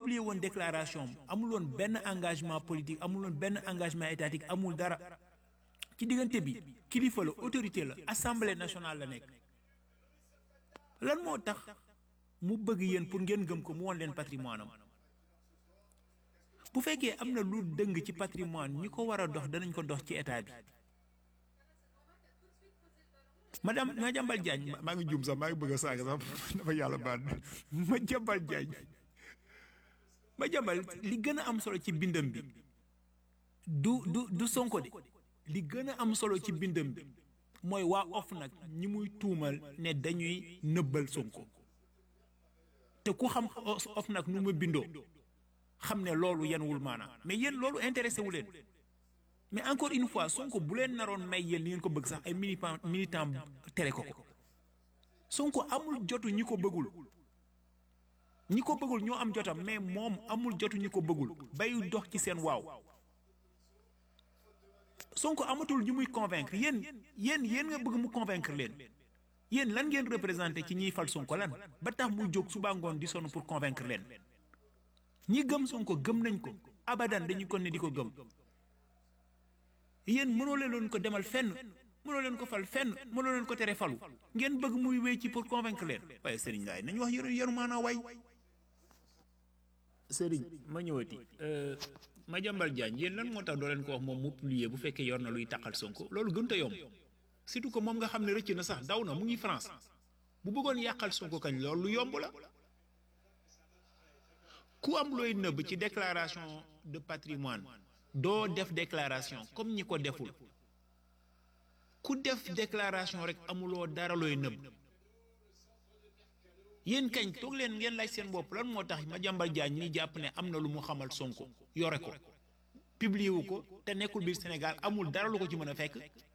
publier woon déclaration am amul woon benn engagement politique amul woon benn engagement étatique amul dara ci diggante bi kilifa la autorité la assemblée nationale la nekk lan moo tax mu bëgg yéen pour ngeen gëm ko mu woon leen patrimoine am bu fekkee am na lu dëng ci patrimoine ñi ko war a dox danañ ko dox ci état bi madame ma jàmbal Diagne maa ngi juum sax maa ngi bëgg a saaga sax dafa yàlla baal ma jàmbal Diagne ma jàmbal li gën a am solo ci bindam bi du du du Sonko de li gën a am solo ci bindam bi mooy waa OFNAC ñi muy tuumal ne dañuy nëbbal Sonko te ku xam OFNAC nu mu bindoo xam ne loolu yenwul maanaam mais yéen loolu intéressé wu leen mais encore une fois Sonko bu leen naroon may yéen li ngeen ko bëgg sax ay militant militant tere ko ko Sonko amul jotu ñi ko bëggul ñi ko bëggul ñoo am jotam mais moom amul jotu ñi ko bëggul bay dox ci seen waaw Sonko amatul ñu muy convaincre yéen yéen yéen nga bëgg mu convaincre leen yéen lan ngeen représenté ci ñiy fal Sonko lan ba tax muy jóg suba ngoon di sonn pour convaincre leen ñi gëm Sonko gëm nañ ko abadan dañu ko ne di ko gëm yéen mënoo leen ko demal fenn mënoo leen ko fal fenn mënoo leen ko tere falu ngeen bëgg muy wéy ci pour convaincre leen waaye Serigne Laye nañu wax yëru yaru maanaa way Serigne ma ñëwati ma jàmbal Diagne yéen lan moo tax doo leen ko wax moom mu publier bu fekkee yor na luy taqal Sonko loolu gën a yomb surtout que moom nga xam ne rëcc na sax daw na mu ngi France bu bëggoon yàqal Sonko kañ loolu lu yomb la ku am looy nëbb ci déclaration de patrimoine doo def déclaration comme ñi ko deful ku def déclaration rek amuloo dara looy nëbb yéen kañ toog leen ngeen laaj seen bopp lan moo tax ma jàmbal jaañ ñi jàpp ne am na lu mu xamal Sonko yore ko publier wu ko te nekkul biir Sénégal amul dara lu ko ci mën a fekk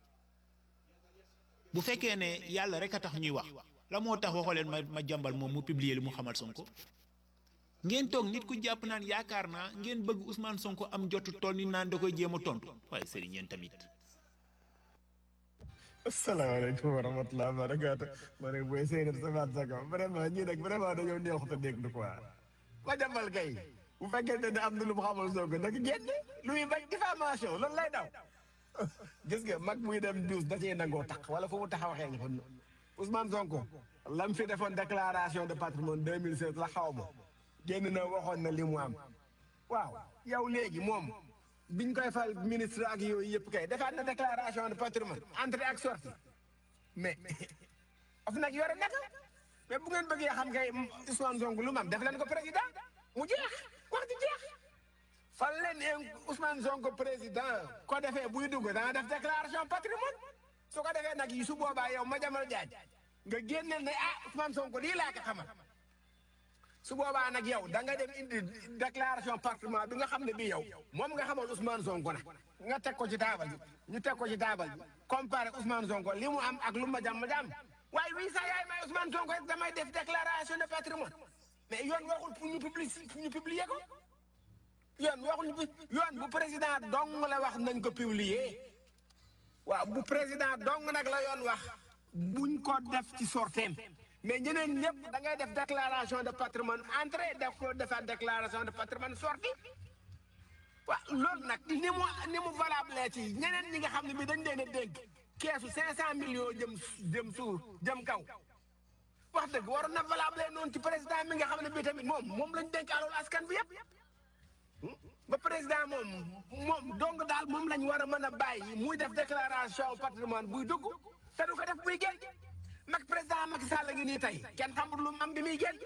bu fekkee ne yàlla rek a tax ñuy wax la moo tax waxoo leen ma ma jàmbal moom mu publier li mu xamal Sonko ngeen toog nit ku jàpp naan yaakaar naa ngeen bëgg Ousmane Sonko am jotu tool ni naan da koy jéem a tontu waaye sëriñ yéen tamit. asalaamaaleykum wa rahmatulah wa barakaatu ma ne booy sëy na sama saka vraiment ñii nag vraiment dañoo neexut a déglu quoi ma jàmbal kay bu fekkente ne am na lu mu xamal Sonko nag génn lu muy bañ diffamation loolu lay daw gis nga mag muy dem douze da cee nangoo tax wala fu mu tax waxee nga fa Ousmane Sonko lam fi defoon déclaration de patrimoine 2016 la xaw ma génn na waxoon na li mu am waaw yow léegi moom biñ koy fal ministre ak yooyu yëpp kay defaat na déclaration de patrimoine entrée ak sortie mais of nag yore naka mais bu ngeen bëggee xam kay Ousmane Sonko lu mu am def leen ko président mu jeex wax di jeex fal leen Ousmane Sonko président ko defee buy dugg dana def déclaration patrimoine su ko defee nag yi su boobaa yow ma jamal jaaj nga génneel ne ah Ousmane Sonko lii laa ko xamal su boobaa nag yow da nga dem indi déclaration patrimoine bi nga xam ne bii yow moom nga xamal Ousmane Sonko na nga teg ko ci taabal bi ñu teg ko ci taabal bi comparé Ousmane Sonko li mu am ak lu ma jàmm jàmm waaye wii sax yaay may Ousmane Sonko rek damay def déclaration de patrimoine mais yoon waxul pour ñu publier pour ñu publier ko yoon waxul ñu yoon bu président dong la wax nañ ko publier waaw bu président dong nag la yoon wax buñ ko def ci sorteem mais ñeneen ñëpp da ngay def déclaration de patrimoine entrée def ko defaat déclaration de patrimoine sortie waaw loolu nag ni mu ni mu valable ci ñeneen ñi nga xam ne bi dañ leen a dégg keesu cinq cent millions jëm jëm suuf jëm kaw wax dëgg waroon na valable noonu ci président mi nga xam ne bi tamit moom moom lañ dénk alal askan bi yëpp ba président moom moom donc daal moom lañ war a mën a bàyyi muy def déclaration patrimoine buy dugg te du ko def buy génn mag président Macky Sall ngi nii tey kenn xamul lu mu am bi muy génn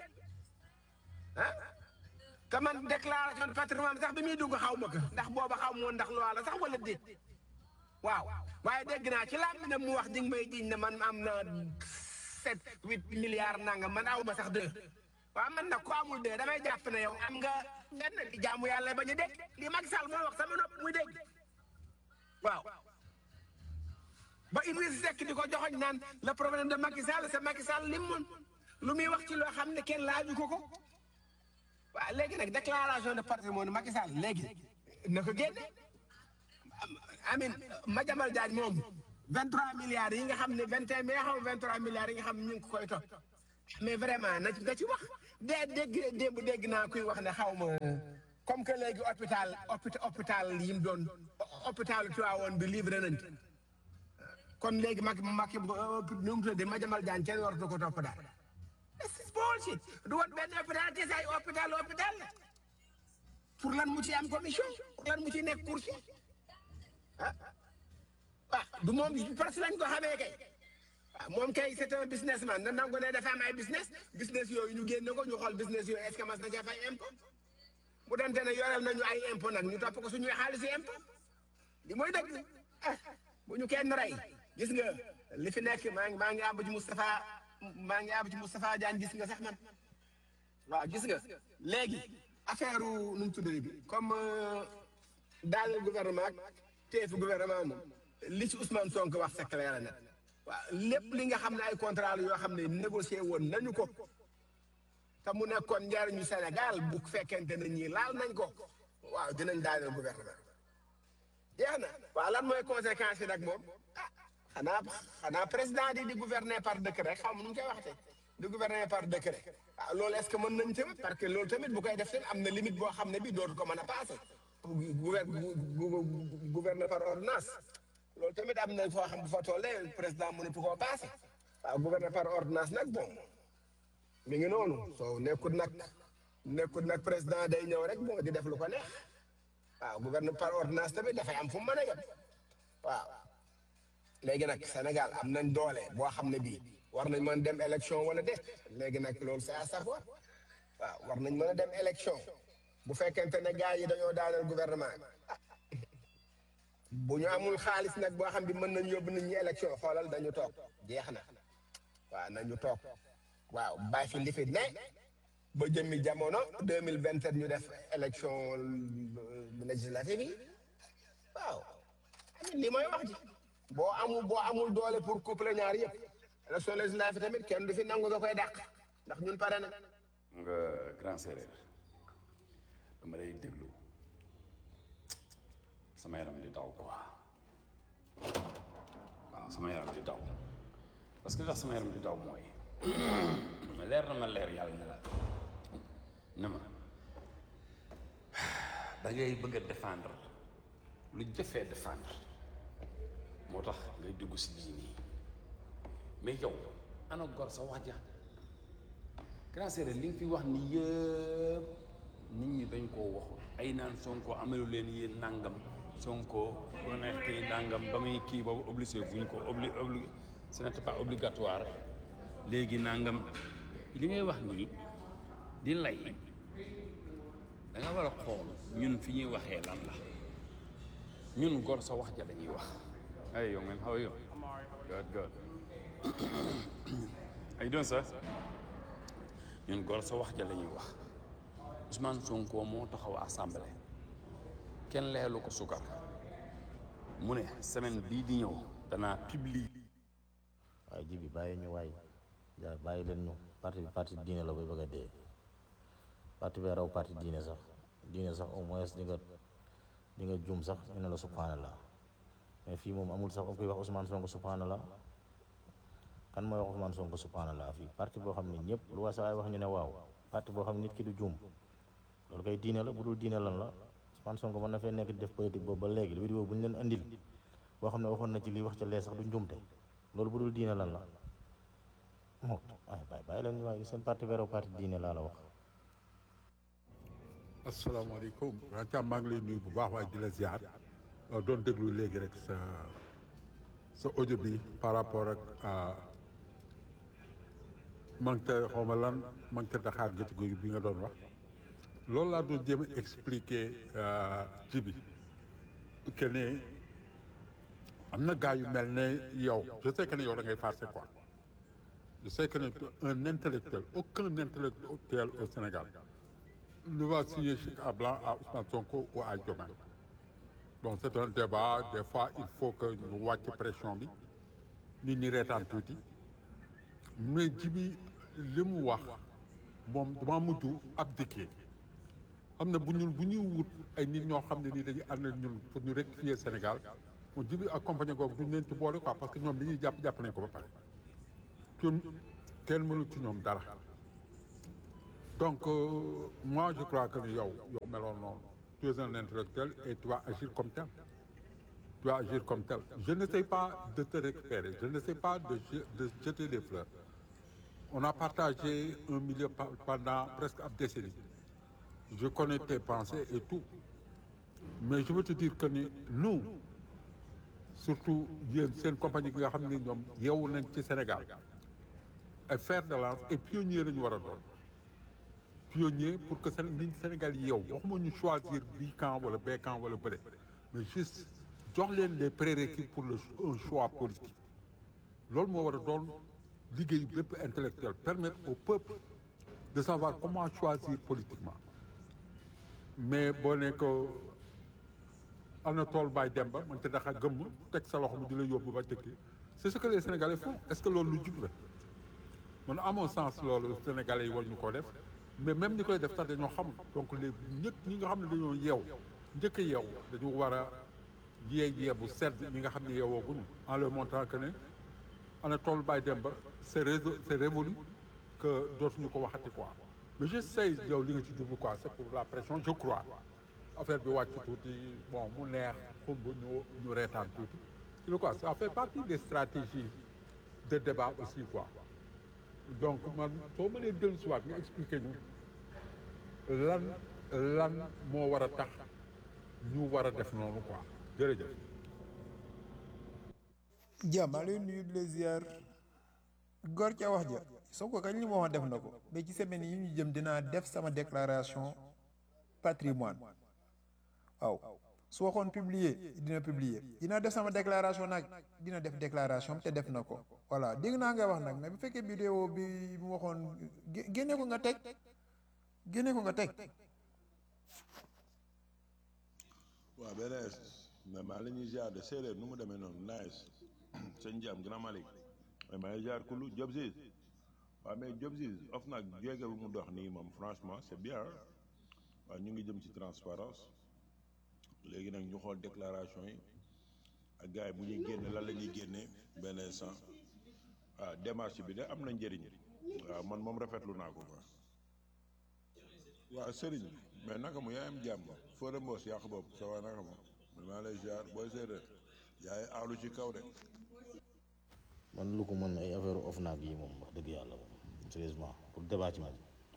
ah te man déclaration de patrimoine sax bi muy dugg xaw ma ko ndax booba xaw ma woon ndax loi la sax wala déet waaw waaye dégg naa ci laam ne mu wax di nga may jiñ ne man am na sept huit milliards nangam man aw ma sax deux waaw man nag ko amul deux damay jàpp ne yow am nga benn di jaamu yàlla bañ a dégg li Macky Sall moo wax sama nopp muy dégg waaw ba Idriss Seck di ko joxoñ naan le problème de Macky Sall c'est Macky Sall lim moon lu muy wax ci loo xam ne kenn laaju ko ko waaw léegi nag déclaration de patrimoine Macky Sall léegi na ko génne amin Madiambal Diagne moom 23 milliards yi nga xam ne 21 mais xam 23 milliards yi nga xam ne ñu ngi ko koy topp mais vraiment na ci na ci wax de dégg démb dégg naa kuy wax ne xaw ma comme que léegi hôpital hôpital hôpital yi mu doon hôpital Tivaouane bi livré nañ kon léegi mag mag nu mu tuddee Madiambal Diagne kenn waratu ko topp daal this is bullshit du wat benn hôpital te say hôpital hôpital la pour lan mu ci am commission pour lan mu ci nekk course ah ah du moom parce que lañ ko xamee kay ah moom kay c'est un businessman na nangu ne dafa am ay business business yooyu ñu génne ko ñu xool business yooyu est-ce que mas na ca fay impôt bu dante ne yoreel nañu ay impôt nag ñu topp ko suñuy xaalis yi impôt li mooy dëgg ah bu ñu kenn rey gis nga li fi nekk maa ngi maa ngi àbb ci Moustapha maa ngi àbb ci Moustapha Diagne gis nga sax man waaw gis nga léegi affaire nu mu tuddee bi comme daal gouvernement ak teefu gouvernement moom li ci Ousmane Sonko wax c'est clair na waaw lépp li nga xam ne ay contrat la yoo xam ne négocié woon nañu ko te mu nekkoon njariñu Sénégal bu fekkente ne ñii laal nañ ko waaw dinañ daaneel gouvernement jeex na waaw lan mooy conséquence yi nag moom ah xanaa xanaa président di di gouverner par décret xaw ma nu mu koy waxte di gouverner par décret ah loolu est-ce que mën nañ tamit parce que loolu tamit bu koy def tamit am na limite boo xam ne bi dootu ko mën a passé gouverner par ordonnance loolu tamit am na foo xam bu fa tollee président mënatu koo passé waaw gouverner par ordonnance nag bon mi ngi noonu soo nekkul nag nekkul nag président day ñëw rek bon di def lu ko neex waaw gouverner par ordonnance tamit dafay am fu mu mën a yem waaw léegi nag Sénégal am nañ doole boo xam ne bii war nañ mën dem élection wala déet léegi nag loolu c'est à savoir waaw war nañ mën a dem élection bu fekkente ne gars yi dañoo daaneel gouvernement bu ñu amul xaalis nag boo xam bi mën nañ yóbbu nit ñi élection xoolal dañu toog jeex na waaw nañu toog waaw bàyyi fi li fi ne ba jëmmi jamono deux mille vingt sept ñu def élection législative yi waaw li mooy wax ji boo amul boo amul doole pour couple ñaar yëpp élection législative tamit kenn du fi nangu nga koy dàq ndax ñun pare na nga grand séeréer dama lay déglu sama yaram di daw quoi waaw sama yaram di daw parce que li tax sama yaram di daw mooy leer na ma leer yàlla ne la ne ma da ngay bëgg a défendre lu jëfee défendre moo tax ngay dugg si diini mais yow ana gor sa wax ja grand séeréer li nga fi wax ni yëpp nit ñi dañ koo waxul ay naan Sonko amelu leen yéen nangam Sonko bu neex kii nangam ba muy kii boobu obligé buñ ko obli obli ce n'était pas obligatoire léegi nangam li ngay wax nii di lay da nga war a xool ñun fi ñuy waxee lan la ñun gor sa wax ja dañuy wax hey young man how are you good good how you doing sir ñun gor sa wax ja la ñuy wax Ousmane Sonko moo taxaw assemblée kenn leelu ko sukar mu ne semaine bii di ñëw danaa publier waaye ji bi bàyyi ñu waay ja bàyyi leen ñu parti bi parti diine la bay bëgg a dee parti bee raw parti diine sax diine sax au moins di nga di nga jum sax ñu ne la subhanallah mais fii moom amul sax kuy wax Ousmane Sonko subhanallah kan mooy wax Ousmane Sonko subhanallah fii parti boo xam ne ñëpp lu waa sa waay wax ñu ne waaw parti boo xam ne nit ki du jum loolu kay diine la bu dul diine lan la Ousmane Sonko mën na fee nekk di def politique boobu ba léegi vidéo bu ñu leen andil boo xam ne waxoon na ci lii wax ca lee sax du njumte loolu bu dul diine lan la moo ay bàyyi bàyyi leen waaye seen parti véro parti diine laa la wax asalaamaaleykum Thiam maa ngi lay nuyu bu baax waaye di la ziar doon déglu léegi rek sa sa audio bi par rapport ak manque xaw ma lan manque daxaar gëti guy bi nga doon wax loolu laa doon jéem a expliquer ci bi que ne am na gars yu mel ne yow je sais que ne yow da ngay farcé quoi je sais que ne un intellectuel aucun intellectuel au Sénégal ne va signer chèque à blanc à Ousmane Sonko ou à Diomaye bon c'est un débat des fois il faut que ñu wàcc pression bi nit ñi reetaan tuuti mais jibi li mu wax moom dama mujj abdiquer am na bu ñun bu ñuy wut ay nit ñoo xam ne nii dañuy ànd ak ñun pour ñu rectifier Sénégal moom jibi accompagné googu duñ leen ci boole quoi parce que ñoom li ñuy jàpp jàpp nañ ko ba pare kon kenn mënu ci ñoom dara donc euh, moi je crois que ni yow yow meloon noonu tu es un intellectuel et tu vas agir comme tel tu vas agir comme tel je n'essaie pas de te récupérer je n'essaie pas de, je- de jeter des fleurs on a partagé un milieu pa- pendant presque une décennie je connais tes pensées et tout mais je veux te dire que ni nous surtout yéen seen compagnie bi nga xam ne ñoom yeewu nañ ci Sénégal ay fer de lance et pionnier la ñu war a doon pionnier pour que Séné nit Sénégal yi yow waxuma ñu choisir bii camp wala bee camp wala bële mais juste jox leen les prérequis pour le un choix politique loolu moo war a doon liggéeyu bépp intellectuel permettre au peuple de savoir comment choisir politiquement mais boo ne ko am na tool baay dem ba man te daxa gëmm teg sa loxo mu di la yóbbu ba tëkki c'est ce que les Sénégalais font est-ce que loolu lu jub la man à mon sens loolu Sénégalais yi war ñu koo def mais même ñi koy def sax dañoo xamul donc les ñëpp ñi nga xam ne dañoo yeew njëkk a yeew dañu war a yee yee bu sedd ñi nga xam ne yeewooguñu en leur montrant que ne ana tool baay dem ba c'est réseau c'est révolu que dootuñu ko waxati quoi mais je sais yow li nga ci jublu quoi c'est pour la pression je crois affaire bi wàcc tuuti bon mu neex xumb ñu ñu reetaan tuuti tu vois quoi ça fait partie des stratégies de débat aussi quoi donc man soo mënee dellu si waat nga expliquer ñu lan lan moo war a tax ñu war a def noonu quoi jërëjëf jàmm maa lay nuyu di la ziar góor ca wax ja soo ko kañ li ma wax def na ko mais ci semaine yi ñu jëm dinaa def sama déclaration patrimoine waaw su waxoon publier dina publier dinaa def sama déclaration nag dina def déclaration te def na ko voilà dégg naa nga wax nag mais bu fekkee vidéo bi mu waxoon gé- génne ko nga teg génne ko nga teg waaw beneen mais maa la ñuy ziar de séeréer nu mu demee noonu nice sëñ Diam Grand Malick mais maa ngi ziar Kulu Diop Ziz waaw mais Diop Ziz of nag jéego bi mu dox nii moom franchement c'est bien waaw ñu ngi jëm ci transparence léegi nag ñu xool déclaration yi ak gars yi bu ñuy génne lan la ñuy génne benn instant waaw démarche bi de am na njëriñ waaw man moom rafetlu naa ko quoi. waaw Serigne mais naka mu yaayam jàmm Fodé Mbos yàq bopp sa waay naka ma man maa lay ziar booy séeréer yaay aalu ci kaw de. man lu ko mën ay affaire OFNAC yi moom wax dëgg yàlla moom sérieusement pour débat ci moom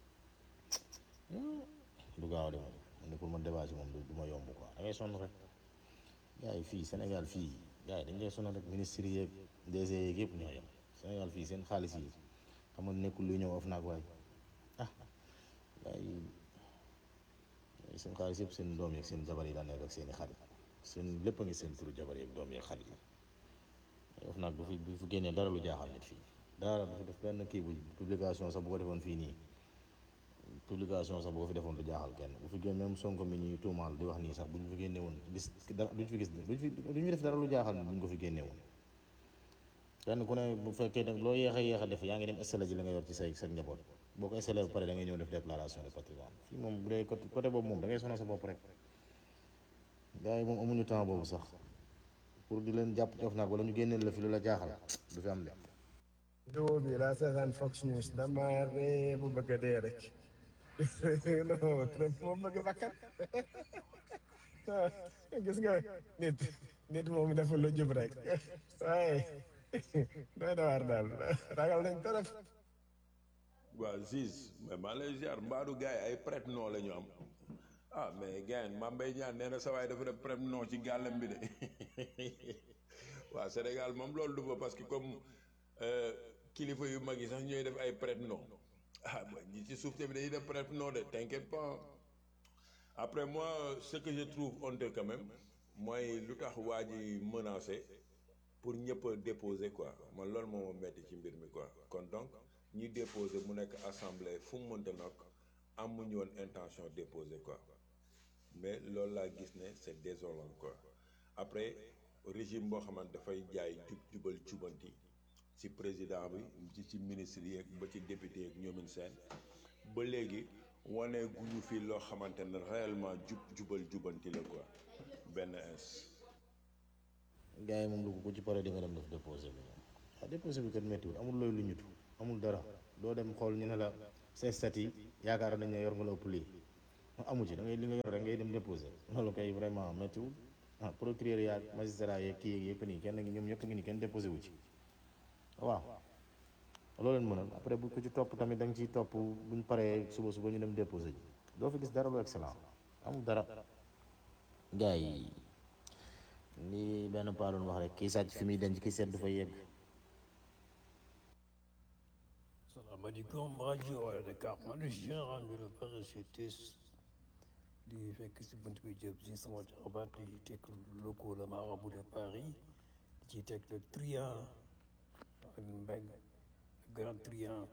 du gaaw de moom man ne pour man débat ci moom du du ma yomb quoi da ngay sonn rek gars yi fii Sénégal fii gars yi dañ lay sonal rek ministres yeeg DG yeeg yëpp ñoo yem Sénégal fii seen xaalis yi xam nga nekkul luy ñëw OFNAC waay ah gars yi seen xaalis yëpp seen doom yeeg seen jabar yi la nekk ak seen i xarit seen lépp a ngi seen turu jabar yeeg doom yeeg xarit yi of nag du fi du fi génnee dara lu jaaxal nit fii dara du fi def benn kii bu publication sax bu ko defoon fii nii publication sax bu ko fi defoon du jaaxal kenn bu fi génn même Sonko mi ñuy tuumaal di wax nii sax bu ñu fi génne woon gis dara duñ fi gis duñ fi duñ fi def dara lu jaaxal nit bu ñu ko fi génne woon kenn ku ne bu fekkee nag loo yéex a yéex a def yaa ngi dem installé ji la nga yor ci say sa njaboot boo ko installé ba pare da ngay ñëw def déclaration de patrimoine fii moom bu dee côté côté boobu moom da ngay sonal sa bopp rek gars yi moom amuñu temps boobu sax pour di leen jàpp ci OFNAC wala ñu génneel la fi lu la jaaxal du fi am de vidéo bi laa seetaan Fox News dama ree bu bëgg a dee rek non Trump moom bëgg bakkat gis nga nit nit moom dafa lu jub rek waaye doy na waar daal ragal nañ trop waaw Ziz mais maa lay ziar mbaadu gars yi ay prête non la ñu am ah mais gars yi Mame Mbaye Niang nee na sa waay dafa def prête non ci gàllam bi de waaw Sénégal moom loolu du fa parce que comme euh, kilifa yu mag yi sax ñooy def ay prête non ah ba ñi ci suuf tamit dañuy def prête non de t'inquiète pas après moi ce que je trouve honteux quand même mooy lu tax waa ji menacé pour ñëpp a déposer quoi man loolu moo ma metti ci mbir mi quoi kon donc ñi déposer mu nekk assemblée fu mu mënta nag amuñu woon intention déposer quoi mais loolu laa gis ne c'est désolant quoi après régime boo xamante dafay jaay jub jubal jubanti ci président bi ci ci ministre yi ak ba ci député yeeg ñoomin seen ba léegi wane guñu fi loo xamante ne réellement jub jubal jubanti la quoi benn ins gars yi moom lu ko ku ci pare di nga dem def déposé bi moom ah déposé bi kat méttiwul amul looy lu ñutu amul dara doo dem xool ñu ne la say stat yi yaakaar nañ ne yor nga la ëpp lii amu ci da ngay li nga yor rek ngay dem déposé loolu kay vraiment méttiwul ah procureur yaag magistrat yeeg kii yeeg yëpp nii kenn ngi ñoom ñëpp ngi nii kenn déposé wu ci waaw loolu leen mënal après bu ko ci topp tamit da nga ciy topp buñ paree suba suba ñu dem déposé ji doo fi gis dara lu excellent amul dara gars yi li benn paa doon wax rek kii sàcc fi muy denc kii seet du fa yegg salaamaaleykum rajo Wala Dakar man de général bi la parachutiste di fekk si bunt bi jëm si sama jaxabaat di teg locaux la marabout de Paris di ci teg le triant ak mbeng grand triant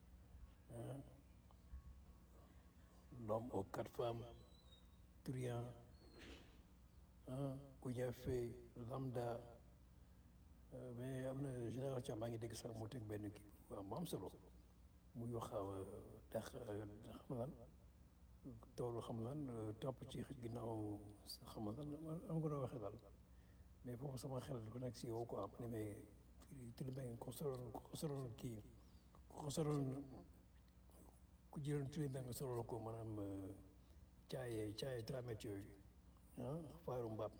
l'homme aux quatre femmes triant ku ñafe lambda mais am na général Thiam maa ngi dégg sax mu teg benn kii waaw mu am solo muy wax dax xam lan toolu xam lan topp ci ginnaaw xam lan am nga doon waxee daal mais foofu sama xel dafa nekk si yow quoi ma ne mais Tilibeng ko soloon ko soloon kii ko soloon ku jëloon Tilibeng nga soloon ko maanaam caaye caaye tramètre yooyu ah faaru mbaam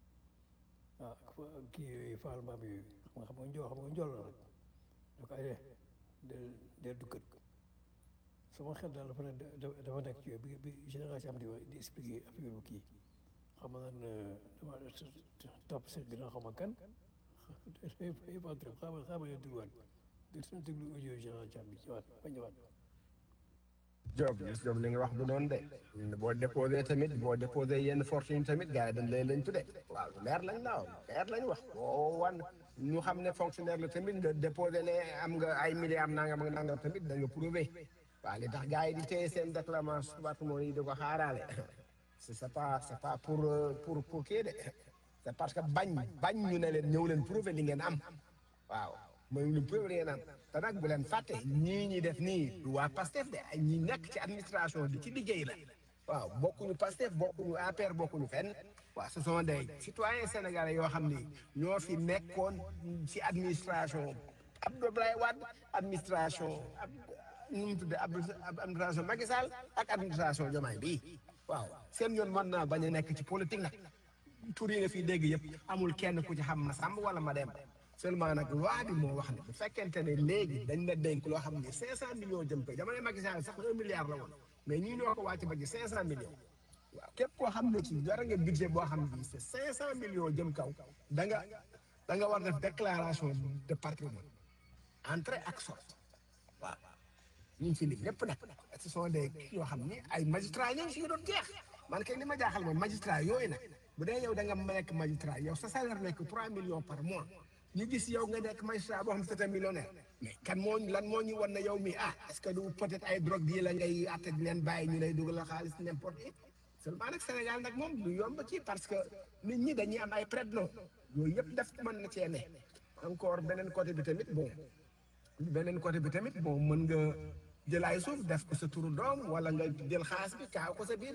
ah kii yooyu faaru mbaam yooyu xam nga xam nga njool xam nga njool la rek da ko ay del del du kët sama xel daal dafa ne dafa nekk ci bi bi génération am di di expliquer affaire bu kii xam nga dama topp seen ginnaaw xam nga kan yëpp entre xam nga xam nga dégluwaat déglu audio génération bi ñëwaat ba ñëwaat Diop gis Diop li nga wax bu noonu de boo déposé tamit boo déposé yenn fortune tamit gars yi dañ lay lañ tudde waaw leer lañ la leer lañ wax boo wan ñu xam ne fonctionnaire la tamit nga déposé ne am nga ay milliards nangam ak nangam tamit da nga prouvé waaw li tax gars yi di téye seen déclaration patrimoine yi di ko xaaraale c'est pas c'est pas pour pour pour kii de c'est parce que bañ bañ ñu ne leen ñëw leen prouvé li ngeen am waaw mooy lu prouvé li ngeen am te nag bu leen fàtte ñii ñi def nii du waa Pastef de ay ñi nekk ci administration bi ci liggéey la waaw bokkuñu Pastef bokkuñu APR bokkuñu fenn waaw ce sont des citoyens sénégalais yoo xam ni ñoo fi nekkoon ci administration Abdoulaye Wade administration ab nu mu tuddee administration Macky Sall ak administration Diomaye bii waaw seen yoon mën naa bañ a nekk ci politique nag tur yi nga fiy dégg yëpp amul kenn ku ci xam ma sàmb wala ma dem seulement nag loi bi moo wax ne bu fekkente ne léegi dañ la dénk loo xam ne 500 millions jëm ko jamono Macky Sall sax 1 milliard la woon mais ñii ñoo ko wàcc ba ci 500 millions waaw képp koo xam ne ci dara nga budget boo xam ne c'est 500 millions jëm kaw da nga da nga war def déclaration de patrimoine entrée ak sortie waaw ñu ngi fi lim lépp nag ce sont des yoo xam ni ay magistrats ñoo ngi fi doon jeex man kay li ma jaaxal moom magistrat yooyu nag bu dee yow da nga nekk magistrat yow sa salaire nekk 3 millions par mois. ñu gis yow nga nekk magistrat boo xam ne c'est un millionnaire mais kan moo lan moo ñu wan ne yow mi ah est-ce que du peut-être ay drogue yi la ngay atte di leen bàyyi ñu lay dugal xaalis n'importe qui seulement nag Sénégal nag moom du yomb ci parce que nit ñi dañuy am ay prête-noms yooyu yëpp def mën na cee ne encore beneen côté bi tamit bon beneen côté bi tamit bon mën nga jël ay suuf def ko sa turu doom wala nga jël xaalis bi kaaw ko sa biir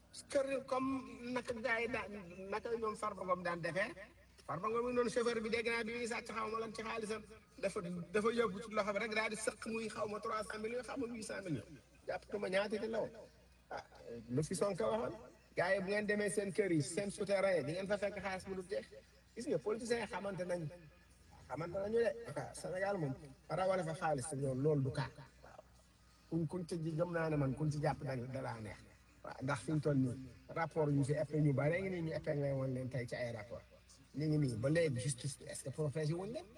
kër comme naka gars yi daan naka ñoom Farba Ngom daan defee Farba Ngom mi noonu chauffeur bi dégg naa bi muy sàcc xaw ma lan ci xaalisam dafa dafa yóbbu ci loxo bi rek daal di sëq muy xaw ma trois cent millions xaw ma huit cent millions jàpp tuma ñaata di law ah lu fi Sonko waxoon gars yi bu ngeen demee seen kër yi seen souterrain di ngeen fa fekk xaalis bu du jeex gis nga politiciens yi xamante nañ xamante nañu de waaw Sénégal moom rawale fa xaalis loolu loolu du kaa waaw kuñ kuñ ci gëm naa ne man kuñ ci jàpp da dalaa neex waaw ndax fi ñu toll nii rapport yu fi épinglé ñu bare ngi nii ñu épinglé woon leen tey ci ay rapport ñu ngi nii ba léegi justice bi est-ce que protégé wuñ leen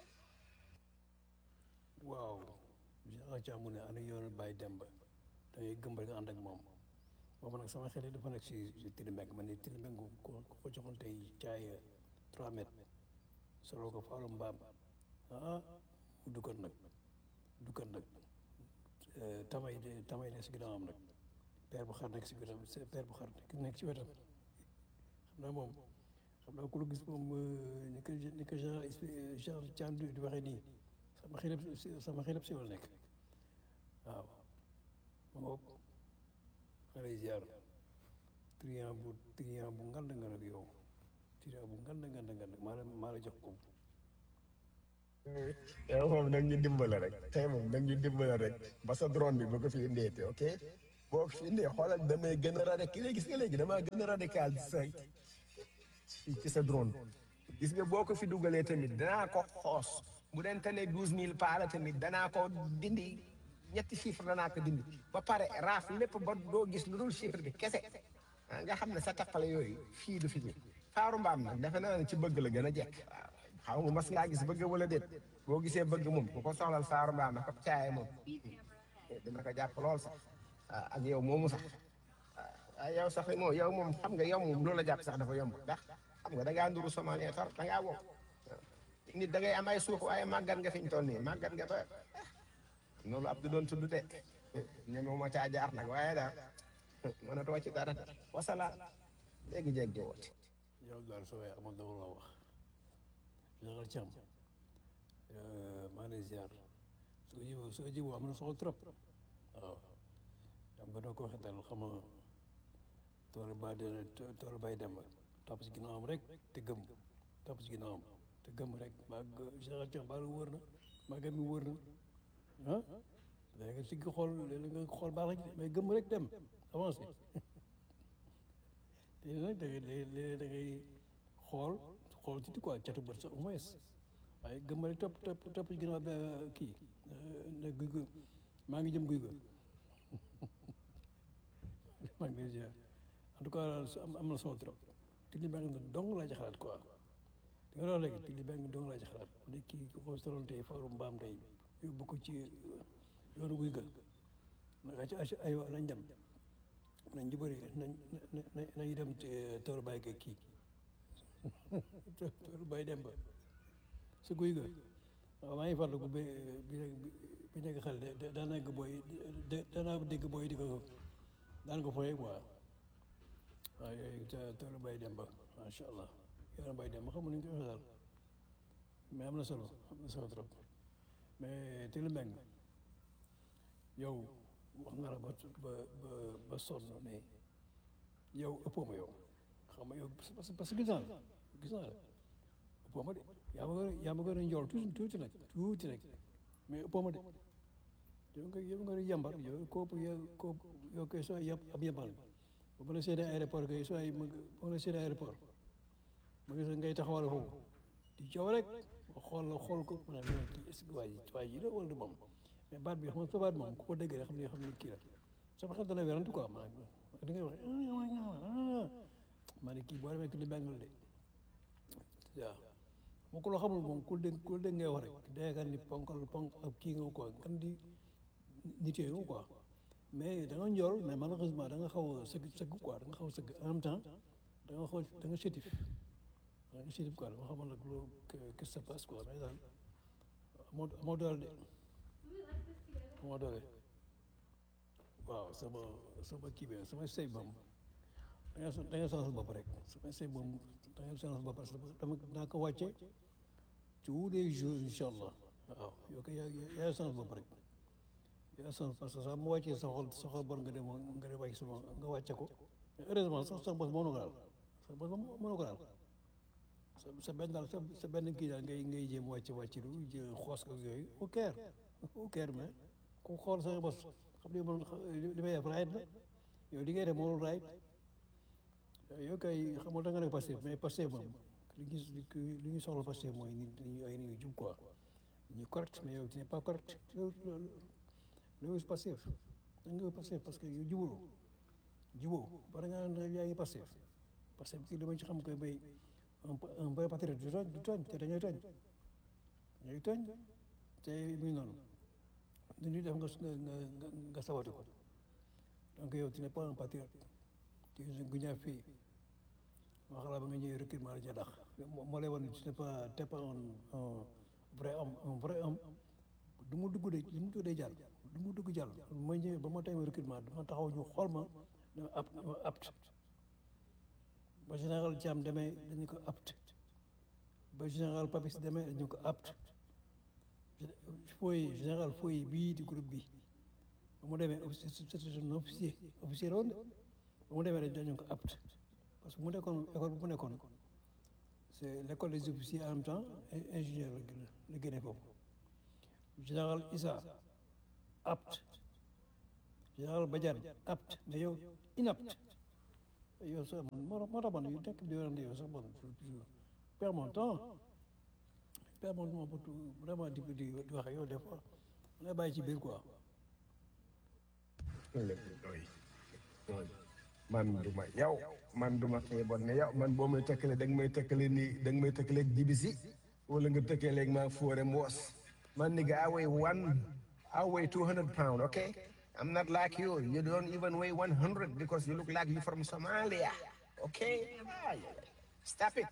waaw général Thiam mu ne ana yoonu Baye Demba da ngay gëm ba nga ànd ak moom boobu nag sama xel yi dafa nekk si si Tilibeng man ni Tilibeng ko ko ko joxoon tey caay 3 mètres solo ko faalu mbaam ah mu duggoon nag duggoon nag tamay de tamay nekk si ginnaawam nag père bu xar nekk si wetam père bu xar nekk si wetam xam naa moom xam naa ku la gis moom ni ko ni ko genre genre Thiam di di waxee nii sama xelab sama xelab si wala nekk waaw moom ma lay ziar triant bu triant bu ngand nga nag yow triant bu ngand ngand ngand maa la maa la jox ko yow moom nag ñu dimbale rek tey moom nag ñu dimbale rek ba sa drone bi boo ko fi indeete ok boo ko fi indee xoolal damay gën a radical léegi gis nga léegi damaa gën a radical ci sa ci ci sa drone gis nga boo ko fi dugalee tamit danaa ko xoos bu dente ne douze mille paala tamit danaa ko dindi ñetti chiffre danaa ko dindi ba pare raaf lépp ba doo gis lu dul chiffre bi kese ah nga xam ne sa tappale yooyu fii du fi ñëw faaru mbaam nag defe naa ne ci bëgg la gën a jekk waaw xaw nga mas ngaa gis bëgg wala déet boo gisee bëgg moom ku ko soxlal faaru mbaam na ko caaye moom dina ko jàpp lool sax ah, ak yow moomu sax ah yow sax moom yow moom xam nga yow moom loolu la jàpp sax dafa yomb ndax xam nga da ngaa nduru somalien tar da ngaa wow nit da ngay am ay suuf waaye màggat nga fi ñu toll nii màggat nga ba loolu ab du doon tudd de ñeme ma caa jaar nag waaye daal mënatoo ci dara wasalaam léegi jéggee woote yow daal soo waay amoon dama la wax Général Thiam maa ngi lay ziar soo jiboo soo jiboo am na solo trop waaw xam nga doo ko waxee daal xam nga tool ba de tool bay dem topp si ginnaawam rek te gëm topp si ginnaawam te gëm rek maa Général Thiam baalu wóor na maa gëm mi wóor na ah léegi nga sigg xool léegi nga xool baax rek mais gëm rek dem avancé te nag da ngay léeg-léeg da ngay xool xool tuuti quoi catu bët sax au moins waaye gëm rek topp topp topp ci ginnaaw ba kii ne guy gu maa ngi jëm guy gu maa ngi lay ziar en tout cas am am na solo trop Tilly Mbengue dong laa ci xalaat quoi di nga doon léegi Tilly Mbengue dong laa ci xalaat bu dee kii ku ko soloon tey faaru mbaam tey yóbbu ko ci yoonu guy ga naka ci ay aywa nañ dem nañ ñu bëri nañ nañ nañ dem toolu bàyyi ko kii toolu bàyyi dem ba si guy ga waaw maa ngi fàttaliku bi bi bi nekk xel de daan naa ko booy de daan naa dégg booy di ko daan ko foyee quoi waaw yooyu toolu bàyyi dem ba macha allah yoonu bàyyi dem ba xamul ni ñu koy waxee daal mais am na solo am na solo trop mais Tilly Mbengue yow wax nga la ba ba ba ba sonn mais yow ëppoo ma yow xam nga yow parce que parce que gis naa la gis naa la ëppoo ma de yaa ma gën a yaa ma gën a njool tuuti tuuti nag tuuti nag mais ëppoo ma de yow nga yow nga yambar yow kooku yow kooku yow kay soo yab ab yambal ba ma la seedee aéroport kay soo ay ma ba ma la seedee aéroport ma gis ngay taxawal foofu di coow rek ma xool la xool ko ma ne kii est-ce que waa ji waa ji la wala du moom mais baat bi xam nga sa baat moom ku ko dégg rek xam ne xam ne kii la sama xel dana werante quoi ma da ngay wax ma ne kii boo demee Tilly Mbengue la de waaw moo ko loo xamul moom ku dégg ku dégg ngay wax rek day ni ponkal ponk ak kii nga quoi kan di nit yooyu quoi mais da nga njool mais malheureusement da nga xaw a sëgg sëgg quoi da nga xaw a sëgg en même temps da nga xaw da nga sétif da nga sétif quoi dama xamal nag loolu qu'est-ce qui se passe quoi mais daal amoo amoo doole de amoo doole waaw sama sama kii bi sama sëy moom da nga da nga sonal bopp rek sama sëy moom da nga sonal bopp parce que dama naa ko wàcce tous les jours incha allah waaw yow kay yaa yaa sonal bopp rek yaa sonal parce que sax mu wàccee sa xol sa xol bon nga dem nga dem wàcc sama nga wàcce ko mais heureusement sax sa bos mënu ko daal sa bos mënu ko daal sa sa benn daal sa sa benn kii daal ngay ngay jéem wàcc wàcc lu jël xoos ko yooyu au caire au caire mais ku xool sa bos xam ne man li may def raayit la yow li ngay def moom raayit yow kay xamul da nga nekk Pastef mais Pastef moom li gis li ñu soxla Pastef mooy nit ñi ay nit ñu jub quoi ñu correct mais yow tu n'es pas correct loolu Pastef da nga Pastef parce que yow jubuloo juboo bara nga naan yaa ngi Pastef Pastef kii li ma ci xam koy bay un vrai patriote du tooñ du tooñ te dañooy tooñ dañooy tooñ te muy noonu lu ñuy def nga nga nga nga sabati ko donc yow tu n'es pas un patriote tu es un guñaa fii maa xalaat ba nga ñëwee recrutement la ca dax moo lay wan ne tu n'es pas t'es pas un un vrai homme un vrai homme du mu dugg de du mu dugg de jàll du mu dugg jàll ma ñëwee ba ma tey recrutement dama taxaw ñu xool ma dama apt dama apt ba général Thiam demee dañu ko apt ba général Papis demee dañu ko apt fooy général fooy bii di groupe bi ba mu demee c'est un officier officier la woon de ba mu demee dañu ko apt parce que mu nekkoon école bu mu nekkoon c'est l'école des officiers en même temps et ingénieur la gën a la génne foofu général Issa apte général Badiane apte mais yow inapte yow sax man moo moo tax man yu nekk di werante yow sax man perds mon temps perds mon temps pour tout vraiment di di di wax ak yow des fois lay bàyyi ci biir quoi man du ma yow man du ma xeeboon ne yow man boo may tëkkale da nga may tëkkale nii da nga may tëkkale ak jibisi wala nga tëkkale ak maa foore mboos man nigga I weigh one I weigh two hundred pound okay I'm not like you you don't even weigh one hundred because you look like you from Somalia okay stop it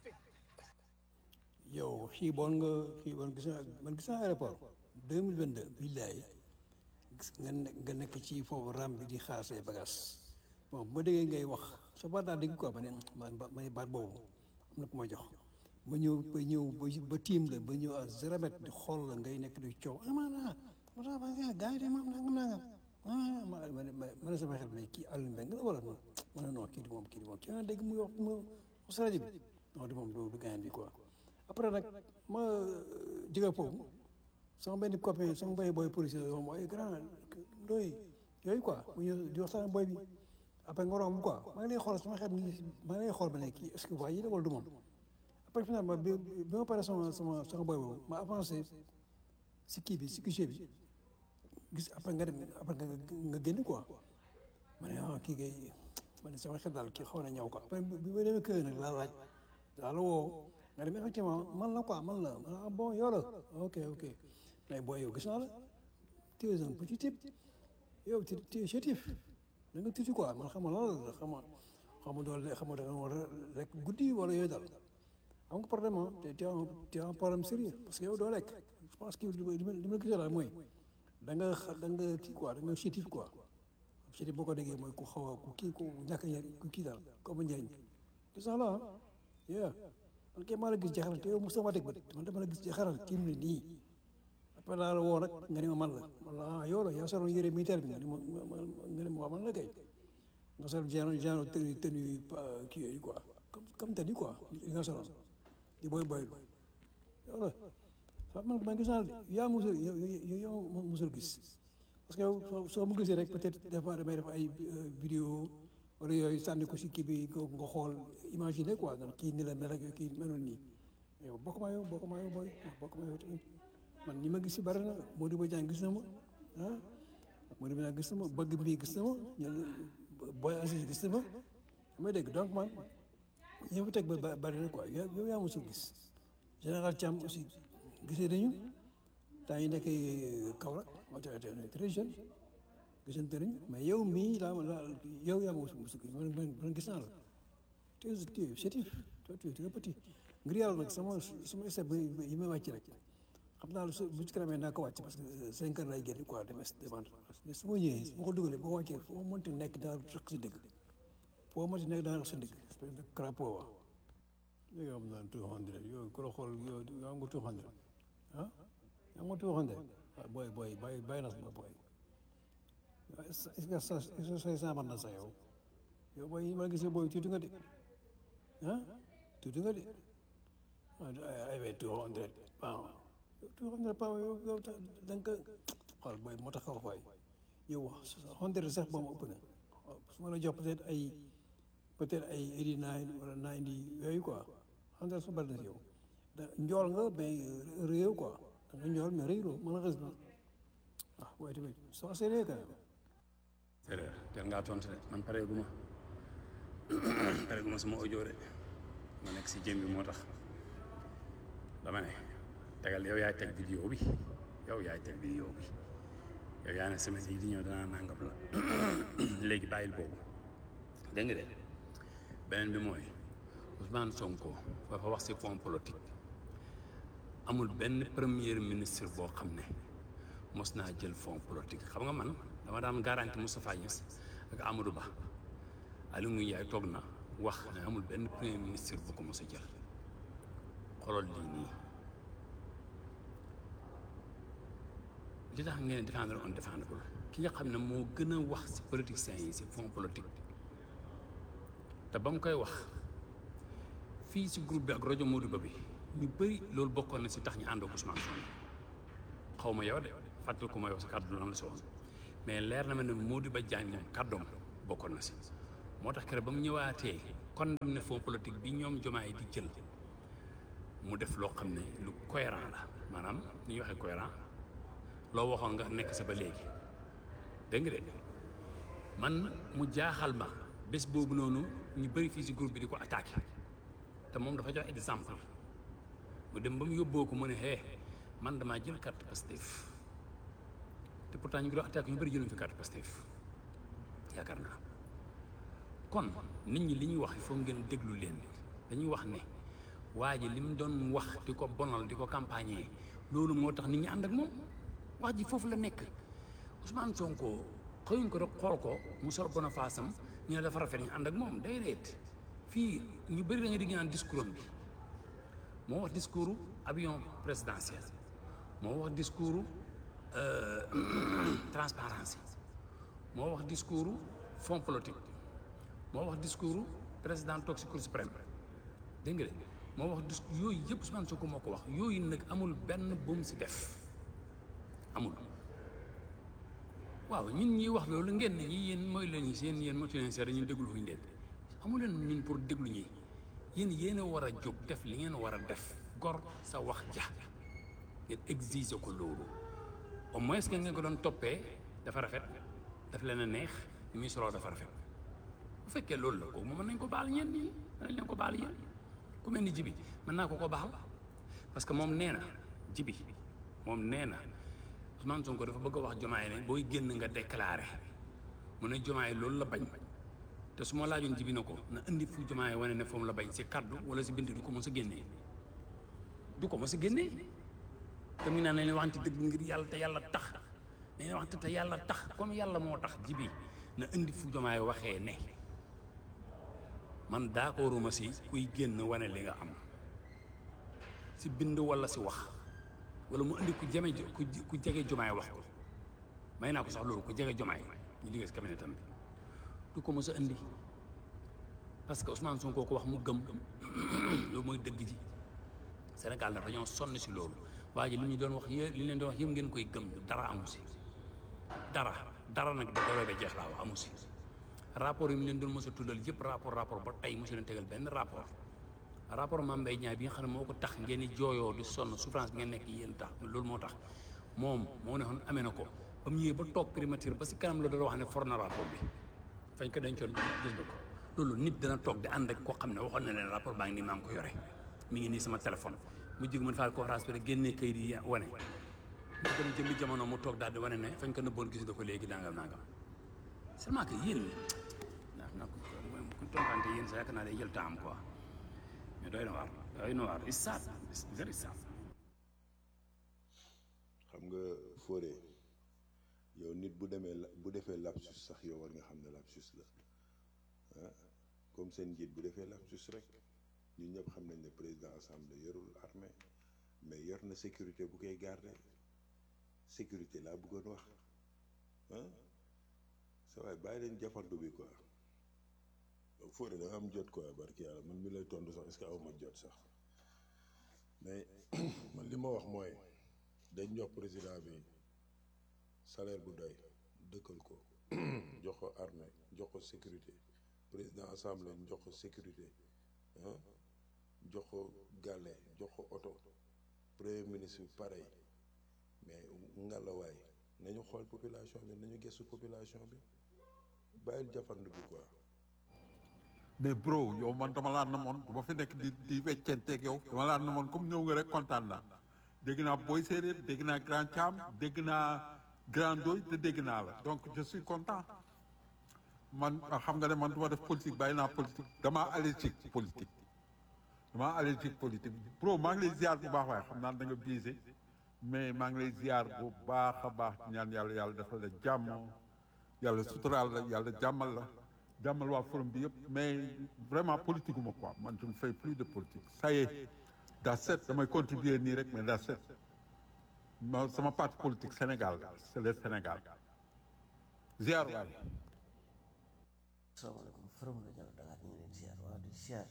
yow xiiboon nga xiiboon gis naa man gis naa aéroport deux mille vingt deux billaay gis nga ne nga nekk ci foofu ram bi di xaar say bagages bon bu ma déggee ngay wax sa baat daa dégg quoi ma ne man ba ma ne baat boobu am na ku ma jox ba ñëw ba ñëw ba ba tiim la ba ñëw à zéro mètre di xool la ngay nekk di coow ah maanaam ma tax ba gars yi de moom nangam nangam ah ma ma ne ma ne sama xel mais kii Aliou Mbengue la wala non ma ne non kii di moom kii di moom kii nga dégg muy wax mu wax si rajo bi non di moom du du gaañ bi quoi après nag ma jóge foofu sama benn copain sama benn boy policier la moom ay grand doy yooyu quoi mu ñëw di waxtaan ak boy bi après nga romb quoi maa ngi lay xool sama xel maa ngi lay xool ba ne kii est-ce que waa yi la wala du moom après finalement bi bi ma paree sama sama sama boy boobu ma avancé si kii bi si guichet bi gis après nga dem après nga nga génn quoi ma ne ah kii kay ma ne sama xel daal kii xaw na ñëw quoi après bi ma demee kër nag laa laaj laa la woo nga dem effectivement man la quoi man la ah bon yow la ok ok mais booy yow gis naa la tu es un petit type yow tu tu es chétif da nga tuuti quoi man xam nga lan la xam nga xam nga doole xam nga da nga war a rek guddi wala yooyu daal am nga problème ah te tu as un tu as un problème sérieux parce que yow doo lekk je pense que li ma li ma gisee daal mooy da nga xa da nga kii quoi da nga chétif quoi chétif boo ko déggee mooy ku xaw a ku kii ku ñàkk a njëriñ ku kii daal ko ba njëriñ gis naa la ah yeah man kay maa la gis jaxaral te yow mosoo ma teg bët man dama la gis jaxaral kii mu ne nii après laa la woo nag nga ne ma man la man la ah yow la yaa soloon yére militaire bi nga ne ma nga ne ma waaw man la kay nga sol genre genre tenue tenue kii yooyu quoi comme comme tenue quoi li nga soloon di boy boy yow la sax man man gis naa yaa musul yow yow musul gis parce que yow soo soo mu gisee rek peut-être des fois damay def ay vidéo wala yooyu sànni ko si kii bi nga xool imaginer quoi nga kii ni la mel ak kii meloon nii yow bokk maa yow bokk maa yow booy bokk maa yow tamit man ñi ma gis si bari na Modou Badiane gis na ma ah Modou Badiane gis na ma bëgg mbii gis na ma ñun Boy Aziz gis na ma damay dégg donc man ñi fa teg ba bari na quoi yow yaa mosul gis général Thiam aussi gisee nañu temps yi nekk Kaolack moo tax très jeune gisante nañu mais yow mii laa la yow yaa ma mosul gis man man gis naa la tu es tu es chétif toi tu es petit ngir yàlla nag sama sama step yi may wàcc rek xam naa su bu ci kanamee naa ko wàcc parce que cinq heures lay génn quoi dem demande mais su ma ñëwee su ma ko dugalee boo wàccee foo mënti nekk daal rëq si dëgg foo mënti nekk daal rëq si dëgg espèce de crapaud wa yow am naa two hundred yow ku la xool yow yaa nga two hundred ah yaa nga two hundred waaw booy booy bàyyi bàyyi na sama booy est-ce que sa est-ce que say saaman na sa yow yow booy yi ma gisee booy tuuti nga de ah tuuti nga de ay ay two hundred waaw two hundred pounds yow yow da nga ko xool booy moo tax xaw fay yow hundred sax ba mu ëpp na su ma la jox peut-être ay peut-être ay eighty nine wala ninety yooyu quoi hundred su bari na si yow da njool nga mais réew quoi da nga njool mais réew malheureusement ah waaye tamit soo seetlee quand même séeréer teel ngaa tontu de man pareegu ma pareegu ma sama audio de ma nekk si jëm bi moo tax dama ne tegal yow yaay teg vidéo bi yow yaay teg vidéo bi yow yaa ne semaine yi di ñëw danaa nangam la léegi bàyyil boobu dégg nga de beneen bi mooy Ousmane Sonko dafa wax si fond politique amul benn premier ministre boo xam ne mos naa jël fond politique xam nga man dama daan garanti Moustapha Niass ak Amadou Ba Aliou Ngouille Ndiaye toog na wax ne amul benn premier ministre bu ko mos a jël xoolal lii nii li tax ngeen défendre on défendable ki nga xam ne moo gën a wax si politiciens yi si fond politique te ba mu koy wax fii si groupe bi ak rajo Modou Ba bi ñu bëri loolu bokkoon na si tax ñu ànd ak Ousmane Sonko xaw ma yow de fàttali ko ma yow sa kàddu lan la si woon mais leer na ma ne Modou Ba Diagne moom kàddoom bokkoon na si moo tax keroog ba mu ñëwaatee condamné fond politique bi ñoom jomaay di jël mu def loo xam ne lu cohérent la maanaam ni ñuy waxee cohérent loo waxoon nga nekk sa ba léegi dégg nga de man mu jaaxal ma bés boobu noonu ñu bëri fii si groupe bi di ko attaqué te moom dafa jox exemple mu dem ba mu yóbboo ko mu ne hee man damaa jël carte Pastef te pourtant ñu ngi doon attaqué ñu bëri jëluñ fi carte Pastef yaakaar naa kon nit ñi li ñuy wax il faut ngeen déglu leen dañuy wax ne waa ji li mu doon wax di ko bonal di ko campagner loolu moo tax nit ñi ànd ak moom wax ji foofu la nekk Ousmane Sonko xëyuñ ko rek xool ko mu sol boniface am ñu ne dafa rafet ñu ànd ak moom day reet fii ñu bëri da nga di naan discours am bi moo wax discours avion présidentiel moo wax discours transparence moo wax discours fonds politique moo wax discours président toog si cour suprême dégg nga de moo wax dis yooyu yëpp Ousmane Sonko moo ko wax yooyu nag amul benn bu mu si def amul waaw ñun ñuy wax loolu ngeen ne ñi yéen mooy leen seen yéen motu leen seere ñun déglu fuñu leen amu leen ñun pour déglu ñi yéen yéen a war a jóg def li ngeen war a def gor sa wax ja ngeen exiger ko loolu au moins que ngeen ko doon toppee dafa rafet daf leen a neex li muy soloo dafa rafet bu fekkee loolu la kooku moom mën nañ ko baal ñeen ñi mën nañ leen ko baal yéen ku mel ni jibi mën naa ko ko baal parce que moom nee na jibi moom nee na Ousmane Sonko dafa bëgg a wax jomaay ne booy génn nga déclaré mu ne jomaay loolu la bañ te su ma laajoon jibi na ko na indi fu jomaay wane ne foofu la bañ si kaddu wala si bind du ko mos a génnee du ko mos a génnee te mu naan nañ waxante dëgg ngir yàlla te yàlla tax nañ waxante te yàlla tax comme yàlla moo tax jibi na indi fu jomaay waxee ne man d'accorduma si kuy génn wane li nga am si bind wala si wax wala mu indi ku jame ku ku jege jomaay wax ko may naa ko sax loolu ku jege jomaay ñu liggéey si cabinet tam bi du ko mos a indi parce que Ousmane Sonko ko wax mu gëm loolu mooy dëgg ji Sénégal nag dañoo sonn si loolu waa ji li ñu doon wax yé li leen doon wax yëpp ngeen koy gëm dara amu si dara dara nag da doole ba jeex laa wax amu si rapport yi mu leen doon mos a tuddal yëpp rapport rapport ba tey mosu leen tegal benn rapport rapport Mame Mbaye Niang bi nga xam ne moo ko tax ngeen di jooyoo di sonn souffrance bi ngeen nekk yéen tax loolu moo tax moom moo ne xoon amee na ko ba mu ñëwee ba toog primature ba si kanam la doon wax ne for na rapport bi fañ ko dencoon gis nga ko loolu nit dana toog di ànd ak koo xam ne waxoon na leen rapport baa ngi nii maa ngi ko yore mi ngi nii sama téléphone mu jig mën faa ko raspéré génnee kayit yi wane mu dem jëmmi jamono mu toog daal di wane ne fañ ko nëbboon gis nga ko léegi nangam nangam seulement que yéen ndax nag ku tonkante yéen sa yaakaar naa day jël temps quoi mais doy na waar doy na waar it's sad it's very sad xam nga Fodé yow nit bu demee la bu defee lapsus sax yow war nga xam ne lapsus la ah comme seen njiit bu defee lapsus rek ñun ñëpp xam nañ ne président assemblée yorul armée mais yor na sécurité bu koy garder sécurité laa bëggoon wax ah sa waay bàyyi leen jafandu bi quoi Fodé da nga am jot quoi barki yàlla man mi lay tontu sax est-ce que aw ma jot sax mais man li ma wax mooy dañ jox président bi salaire bu doy dëkkal ko jox ko armée jox ko sécurité président assemblée jox ko sécurité ah jox ko gàlle jox ko oto premier ministre bi pareil mais ngalawaay nañu xool population bi nañu gëstu population bi bàyyil jafandu bi quoi mais bro yow man dama laa namoon du ma fi nekk di di weccenteeg yow dama laa namoon comme ñëw nga rek kontaan naa dégg naa Boy Séeréer dégg naa Grand Thiam dégg naa Grand Doy te dégg naa la donc je suis content man xam nga ne man du ma def politique bàyyi naa politique damaa allergique politique damaa allergique politique bro maa ngi lay ziar bu baax waaye xam naa da nga biise mais maa ngi lay ziar bu baax a baax ñaan yàlla yàlla defal la jàmm yàlla suturaal la yàlla jàmmal la jàmmal waa forum bi yëpp mais vraiment politique uma quoi man je ne fais plus de politique ça y est daa set damay contribuer nii rek mais daa set ma sama parti politique Sénégal c'est le Sénégal ziar waay salaamaaleykum forum rajo Dakar ñu ngi leen ziar waaw di ziar suñu laaj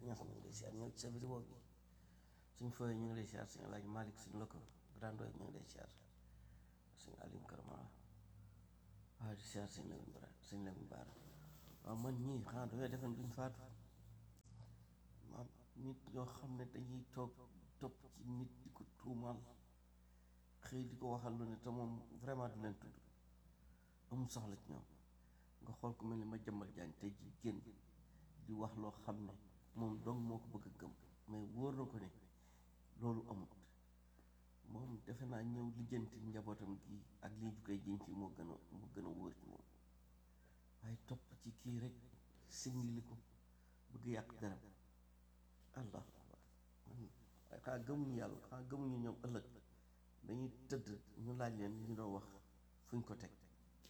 ñax ñu ngi lay siyaar ñëw ci sa vidéo bi suñ fooyee ñu ngi lay siyaar suñu laaj Malick suñu lëkko grandooy ñu ngi lay siyaar suñu alim karama waaw di siyaar suñu lewin bara suñu lewin baara waaw man ñii xanaa dafay defen duñ faatu maam nit ñoo xam ne dañuy toog topp ci nit di ko tuumaal xëy di ko waxal lu ne te moom vraiment du leen tudd amul soxla ci ñoom nga xool ku mel ni ma jëmbal jaañ tey ji génn di wax loo xam ne moom dong moo ko bëgg a gëm mais wóor na ko ne loolu amut moom defe naa ñëw lijjanti njabootam gi ak lii ju koy jiñ ci moo gën a moo gën a wóor ci moom waaye topp ci kii rek singili ko bëgg yàq deram allah waaye xanaa gëmuñu yàlla xanaa gëmuñu ñoom ëllëg dañuy tëdd ñu laaj leen li ñu doon wax fuñ ko teg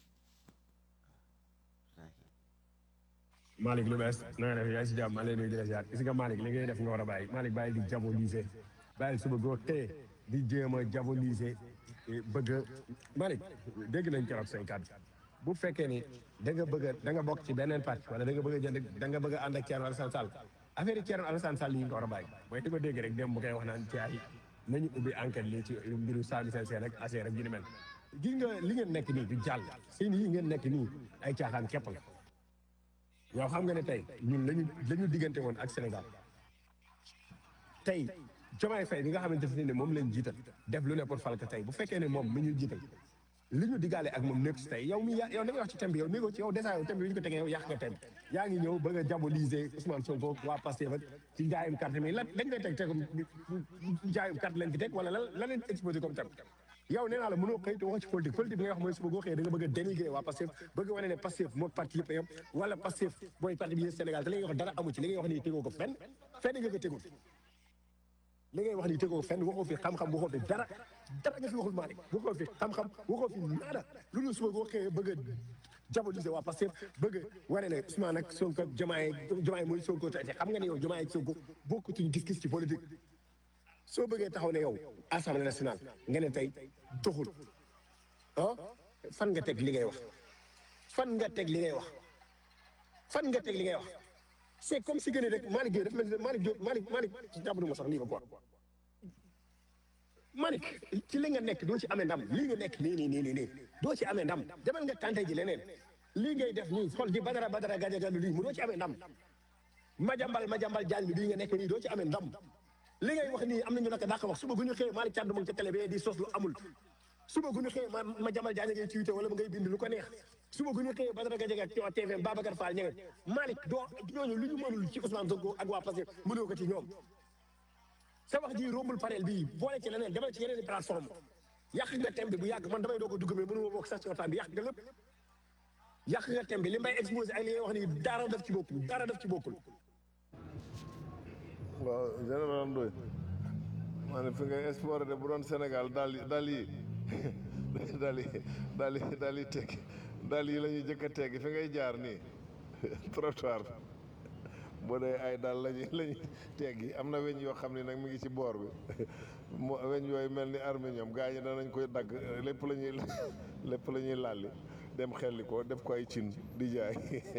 Malick lu bees na nga def yaa ngi si jàmm maa ngi lay nuyu di la ziar gis nga Malick li ngay def nga war a bàyyi Malick bàyyi di diaboliser bàyyi suba goo tee di jéem a diaboliser bëgg a Malick dégg nañ keroog say kàddu bu fekkee ni da nga bëgg a da nga bokk ci beneen parti wala da nga bëgg a jënd da nga bëgg a ànd ak Thierno Alassane Sall affaire yi Thierno Alassane Sall yi nga war a bàyyi mooy di ko dégg rek dem bu koy wax naan ci ay nañu ubbi enquête lii ci mbiru Sall seen seen ak affaire ak yu ni mel gis nga li ngeen nekk nii du jàll seen yi ngeen nekk nii ay caaxaan képp la yow xam nga ne tey ñun lañu la ñu diggante woon ak Sénégal tey Diomaye Faye bi nga xamante ne moom lañ jiital def lu ne pour fal ko tey bu fekkee ne moom mi ñu jiital li ñu diggaale ak moom nekk si tey yow mi yaa yow da nga wax ci thème bi yow négo ci yow dèjà yow thème bi ñu ko tegee yow yàq nga thème yaa ngi ñëw bëgg a diaboliser Ousmane Sonko waa Pastef ak ci njaayum carte mi lan dañ koy teg tegum njaayum carte lañ fi teg wala lan la leen exposé comme thème yow nee naa la mënoo xëy te wax ci politique politique bi nga wax mooy suba goo xëyee da nga bëgg a dénigrer waa Pastef bëgg a wane ne Pastef moo parti yëpp yam wala Pastef booy parti bi Sénégal te li ngay wax dara amu ci li ngay wax nii tegoo ko fenn fenn nga ko tegul li ngay wax nii tegoo fenn waxoo fi xam-xam waxoo fi dara dara nga fi waxul Malick waxoo fi xam-xam waxoo fi nada lu dul suba goo xëyee bëgg a diaboliser waa Pastef bëgg a wane ne Ousmane ak Sonko Diomaye Diomaye mooy Sonko te xam nga ne yow Diomaye ak Sonko bokkutuñ gis-gis ci politique soo bëggee taxaw ne yow assemblée nationale nga ne tey doxul ah fan nga teg li ngay wax fan nga teg li ngay wax fan nga teg li ngay wax c'est comme si gën rek Malick Gueye daf mel ni Malick Diop Malick Malick jàppatu ma sax nii ba quoi Malick ci li nga nekk doo ci amee ndam lii nga nekk nii nii nii nii nii doo ci amee ndam demal nga tànte ji leneen lii ngay def nii xool di badara badara gajagalu lii mu doo ci amee ndam majambal majambal jaañ bi lii nga nekk nii doo ci amee ndam li ngay wax nii am nañu naka dàq wax suba gu ñu xëyee Malick Thiam mu ngi ca télé bi di sos lu amul suba gu ñu xëyee ma ma jamal jaañ ngay tuité wala ma ngay bind lu ko neex suba gu ñu xëyee Badara Gadiaga ci TFM Babacar Fall ña nga Malick doo ñooñu lu ñu mënul ci Ousmane Sonko ak waa Pastef mënoo ko ci ñoom sa wax ji rombul panel bii boole ci leneen demal ci yeneen i plateforme yàq nga thème bi bu yàgg man damay doog a dugg mais mënu ma bokk sax ci waxtaan bi yàq nga lépp yàq nga thème bi li may exposé ak li ngay wax nii dara def ci bokkul dara def ci bokkul waaw général Ndoye maa ne fi ngay exporté de bu doon Sénégal daal yi daal yi daal yi daal yi daal yi teg daal yi la ñuy jëkk a teggi fi ngay jaar nii trottoir boo dee ay daal lañuy la ñuy teggi am na weñ yoo xam ne nag mi ngi ci boor bi mo weñ yooyu mel ni arminium gaa ñi danañ koy dagg lépp la ñuy lépp la ñuy lalli dem xelli ko def ko ay cin di jaay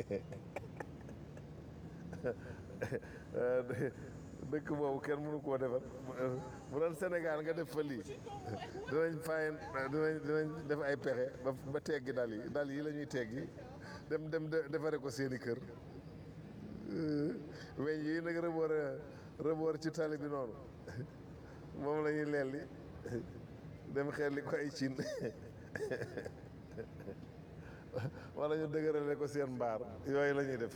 dëkk boobu kenn mënu koo defar bu doon Sénégal nga def fa lii dinañ fayen dinañ dinañ def ay pexe ba ba teggi dal yi dal yi la ñuy teggi dem dem defare ko seeni kër weñ yi nag rëboor rëboor ci tali bi noonu moom la ñuy lelli dem xelli ko ay cin wala ñu dëgërale ko seen mbaar yooyu la ñuy def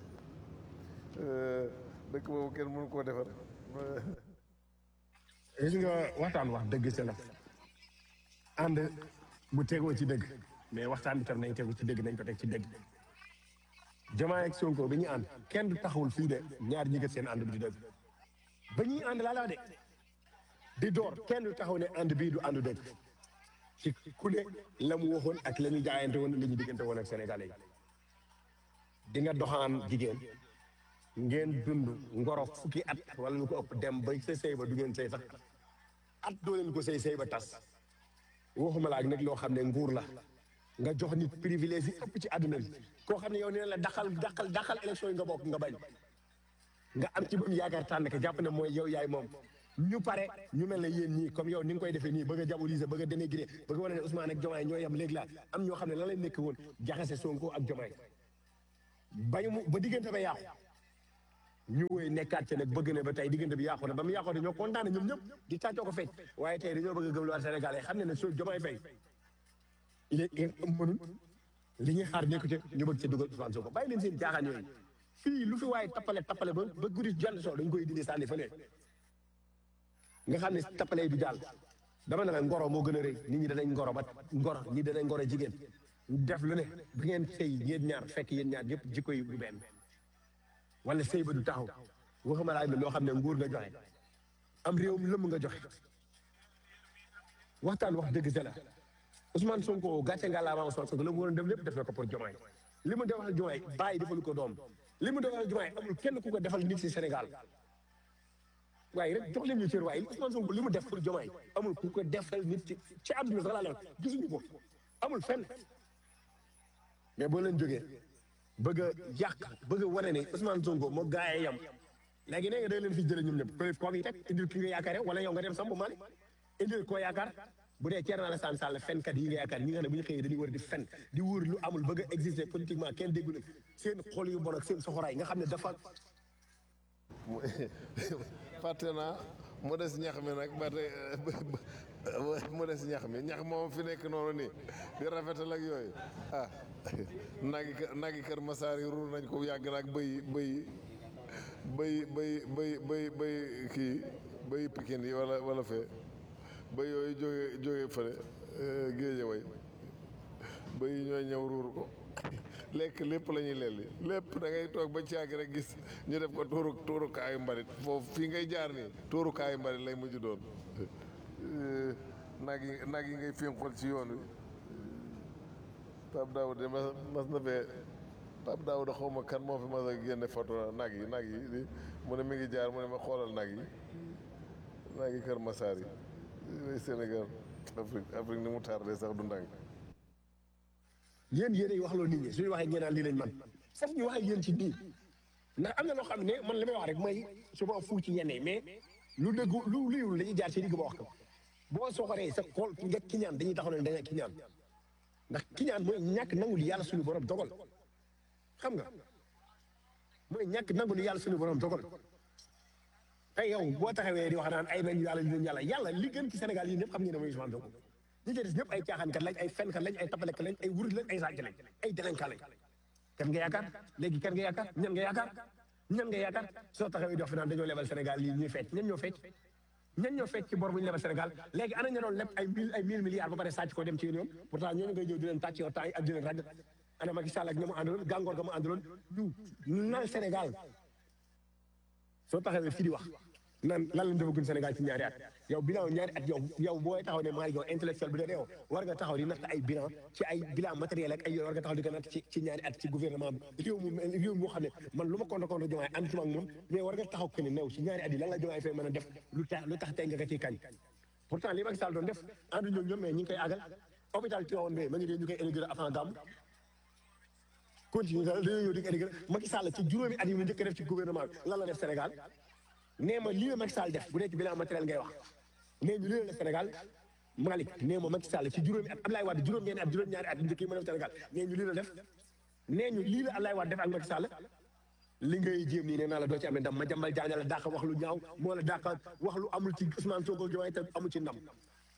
dëkk boobu kenn mënu koo defar gis nga waxtaan wax dëgg ci la ànd bu tegoo ci dëgg mais waxtaan bi tam nañ tegu ci dëgg nañ ko teg ci dëgg Diomaye ak Sonko bi ñu ànd kenn du taxawul fii de ñaar ñi seen ànd bi di dëgg ba ñuy ànd laa laa de di door kenn du taxaw ne ànd bii du àndu dëgg ci ku ne la mu waxoon ak la ñu jaayante woon li ñu diggante woon ak Sénégalais yi di nga doxaan jigéen ngeen dund ngoro fukki at wala lu ko ëpp dem ba sa sëy ba du ngeen sëy sax at doo leen ko sëy sëy ba tas waxuma la ak nag loo xam ne nguur la nga jox nit privilège yi ëpp ci àdduna bi koo xam ne yow nee la daqal daqal daqal élection yi nga bokk nga bañ nga am ci ba mu yaakaar tànn ko jàpp ne mooy yow yaay moom ñu pare ñu mel ne yéen ñii comme yow ni nga koy defee nii bëgg a diaboliser bëgg a dénigrer bëgg a wane ne Ousmane ak Diomaye ñoo yem léegi laa am ñoo xam ne lan lay nekk woon jaxase Sonko ak Diomaye bañu mu ba diggante ba yàqu ñu woy nekkaat ci nag bëgg ne ba tey diggante bi yàqu na ba mu yàqu dañoo kontaan ñoom ñëpp di tàccoo ko fecc waaye tey dañoo bëgg a gëmluwaat Sénégal yi xam ne ne soo Diomaye Faye il est mënul li ñuy xaar nekku ci ñu bëgg ci dugal Ousmane Sonko bàyyi leen seen jaaxaan yooyu fii lu fi waaye tappale tappale ba ba guddi jant soo dañ koy dindi sànni fële nga xam ne tappale yi du jàll dama ne la ngoro moo gën a rëy nit ñi danañ ngoro ba ngoro ñi danañ ngoro jigéen def lu ne bi ngeen sëy yéen ñaar fekk yéen ñaar yëpp jikko yi du benn wala sëy ba du taxaw waxuma laa ne loo xam ne nguur nga joxe am réewum lëmm nga joxe waxtaan wax dëgg sa la Ousmane Sonko gàcce nga laa ma Ousmane Sonko la mu waroon def lépp def na ko pour Diomaye li mu defal Diomaye bàyyi defalu ko doom li mu defal Diomaye amul kenn ku ko defal nit si Sénégal waaye rek jox leen ñu cër waaye Ousmane Sonko li mu def pour Diomaye amul ku ko defal nit ci ci àdduna sax laa la gisuñu ko amul fenn mais boo leen jógee bëgg a yàq bëgg a wane ne Ousmane Sonko moo gaayee yam léegi nee nga da leen fi jëlee ñoom ñëpp ko koo fi teg indil ki nga yaakaare wala yow nga dem Samba Malick indil koo yaakaar bu dee Thierno Alassane Sall fenkat yi nga yaakaar ñi nga xam ne bu ñu xëyee dañuy war di fen di wóor lu amul bëgg a exister politiquement kenn déggu leen seen xol yu bon ak seen soxoraay nga xam ne dafa fàtte naa mu des ñax mi nag ba tey mu des ñax mi ñax moom fi nekk noonu nii di rafetal ak yooyu ah nagi kër nagi kër Masaar yi ruur nañ ko yàgg na ak bëy bëy bëy bëy bëy bëy bëy kii bëy Pikine yi wala wala fee bëy yooyu jóge jóge fële géeje way bëy yi ñooy ñëw ruur ko lekk lépp la ñuy lelli lépp da ngay toog ba caagi rek gis ñu def ko tuuru tuurukaayu mbalit foofu fii ngay jaar nii tuurukaayu mbalit lay mujj doon nag yi nag yi ngay fénqal ci yoon wi Pape Daouda mas mas na fee Pape Daouda xaw ma kan moo fi mas a génne photo nag yi nag yi di mu ne mi ngi jaar mu ne ma xoolal nag yi nag yi Kër Massar yi Sénégal Afrique Afrique ni mu tardé sax du ndànk yéen yéenay wax loolu nit ñi suñu waxee ngeen naan lii lañ man sax ñu wax ak yéen ci nii ndax am na loo xam ne man li may wax rek mooy souvent fu ci yenn yi mais lu dëggu lu liiwul dañuy jaar ci digg ba wax ko boo soxoree sa xool nga kiñaan dañuy taxaw ne da nga kiñaan ndax kiñaan mooy ñàkk nangu li yàlla suñu borom dogal xam nga mooy ñàkk nangu li yàlla suñu borom dogal tey yow boo taxawee di wax naan ay nañ yàlla ñu yàlla yàlla li gën ci Sénégal yi ñëpp xam ngeen ne mooy Ousmane Sonko ñi ci des ñëpp ay caaxaankat lañ ay fenkat lañ ay tapalekat lañ ay wurit lañ ay sàcc lañ ay délinquant lañ kan nga yaakaar léegi kan nga yaakaar ñan nga yaakaar ñan nga yaakaar soo taxawee di wax fi naan dañoo lebal Sénégal lii ñuy fecc ñan ñoo fecc ñan ñoo fecc ci bor bu ñu lebal Sénégal léegi ana ña doon leb ay mille ay mille milliards ba pare sàcc ko dem ci yoon pourtant ñooñu ngay ñëw di leen tàcc yow temps yi ak di leen rag ana Macky Sall ak ña mu àndaloon gàngoor ga mu àndaloon ñu nal Sénégal soo taxawee fii di wax nan lan lañ defagun Sénégal ci ñaari at yow bilan ñaari at yow yow booy taxaw ne maa yow intellectuel bi de yow war nga taxaw di natt ay bilan ci ay bilan matériel ak ay yooyu war nga taxaw di ko natt ci ci ñaari at ci gouvernement bi réew mu réew moo xam ne man lu ma contre contre Diomaye ànd ak moom mais war nga taxaw que ne new ci ñaari at yi lan la Diomaye fay mën a def lu tax lu tax tey nga ko ciy kañ pourtant li Macky Sall doon def àndu ñoom ñoom mais ñi ngi koy àggal hôpital Tivaouane bi ma ngi dee ñu koy inauguré avant gàmm continue dañoo ñëw di ko inauguré Macky Sall ci juróomi at yi mu njëkk a def ci gouvernement bi lan la def Sénégal nee ma lii la Macky Sall def bu dee ci bilan matériel ngay wax nee ñu lii la def Sénégal Malick nee ma Macky Sall ci juróomi at Ablaye Wade juróom-ñeenti at juróom-ñaari at yu njëkk yi ma def Sénégal nee ñu lii la def nee ñu lii la Ablaye Wade def ak Macky Sall li ngay jéem nii nee naa la doo ci amee ndam ma jambal jaaña la dàq wax lu ñaaw moo la dàq wax lu amul ci Ousmane Sonko Diomaye te amul ci ndam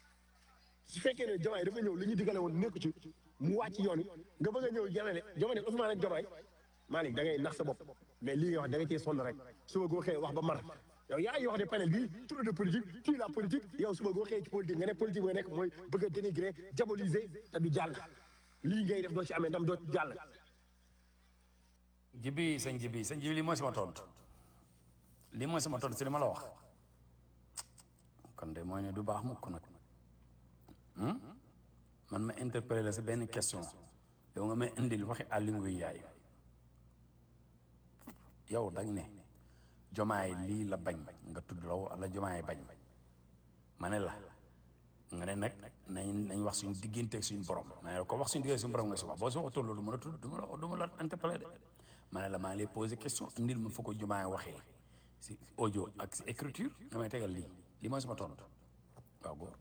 su fekkee ne Diomaye dafa ñëw li ñu digale woon nekku ci mu wàcc yoon nga bëgg a ñëw jamane Diomaye Ousmane ak Diomaye Malick da ngay nax sa bopp mais lii nga wax da nga ciy sonn rek suba goo xëyee wax ba mar yow yaa ngi wax ne panel bi trop de politique tuy la politique yow suba goo xëyee ci politique nga ne politique nga nekk mooy bëgg a dénigrer diaboliser te du jàll lii ngay def doo ci amee ndam doo ci jàll jibi sëñ jibi sëñ jibi lii mooy sama tontu lii mooy sama tontu si li ma la wax kon de mooy ne du baax mukk nag man ma interpellé la si benn question yow nga may indil waxi Aly Ngouille Ndiaye yow dang ne jomaay lii la bañ nga tudd la wala jomaay bañ ma ne la nga ne nag nañ nañ wax suñu digganteeg suñu borom ma ne la ko wax suñu digganteeg suñu borom nga si wax boo si waxatoon loolu du ma la tudd du ma la du ma la interpellé de ma ne la maa ngi lay posé question indil ma fa ko jomaay waxee si audio ak si écriture nga may tegal lii lii mooy sama tontu waaw góor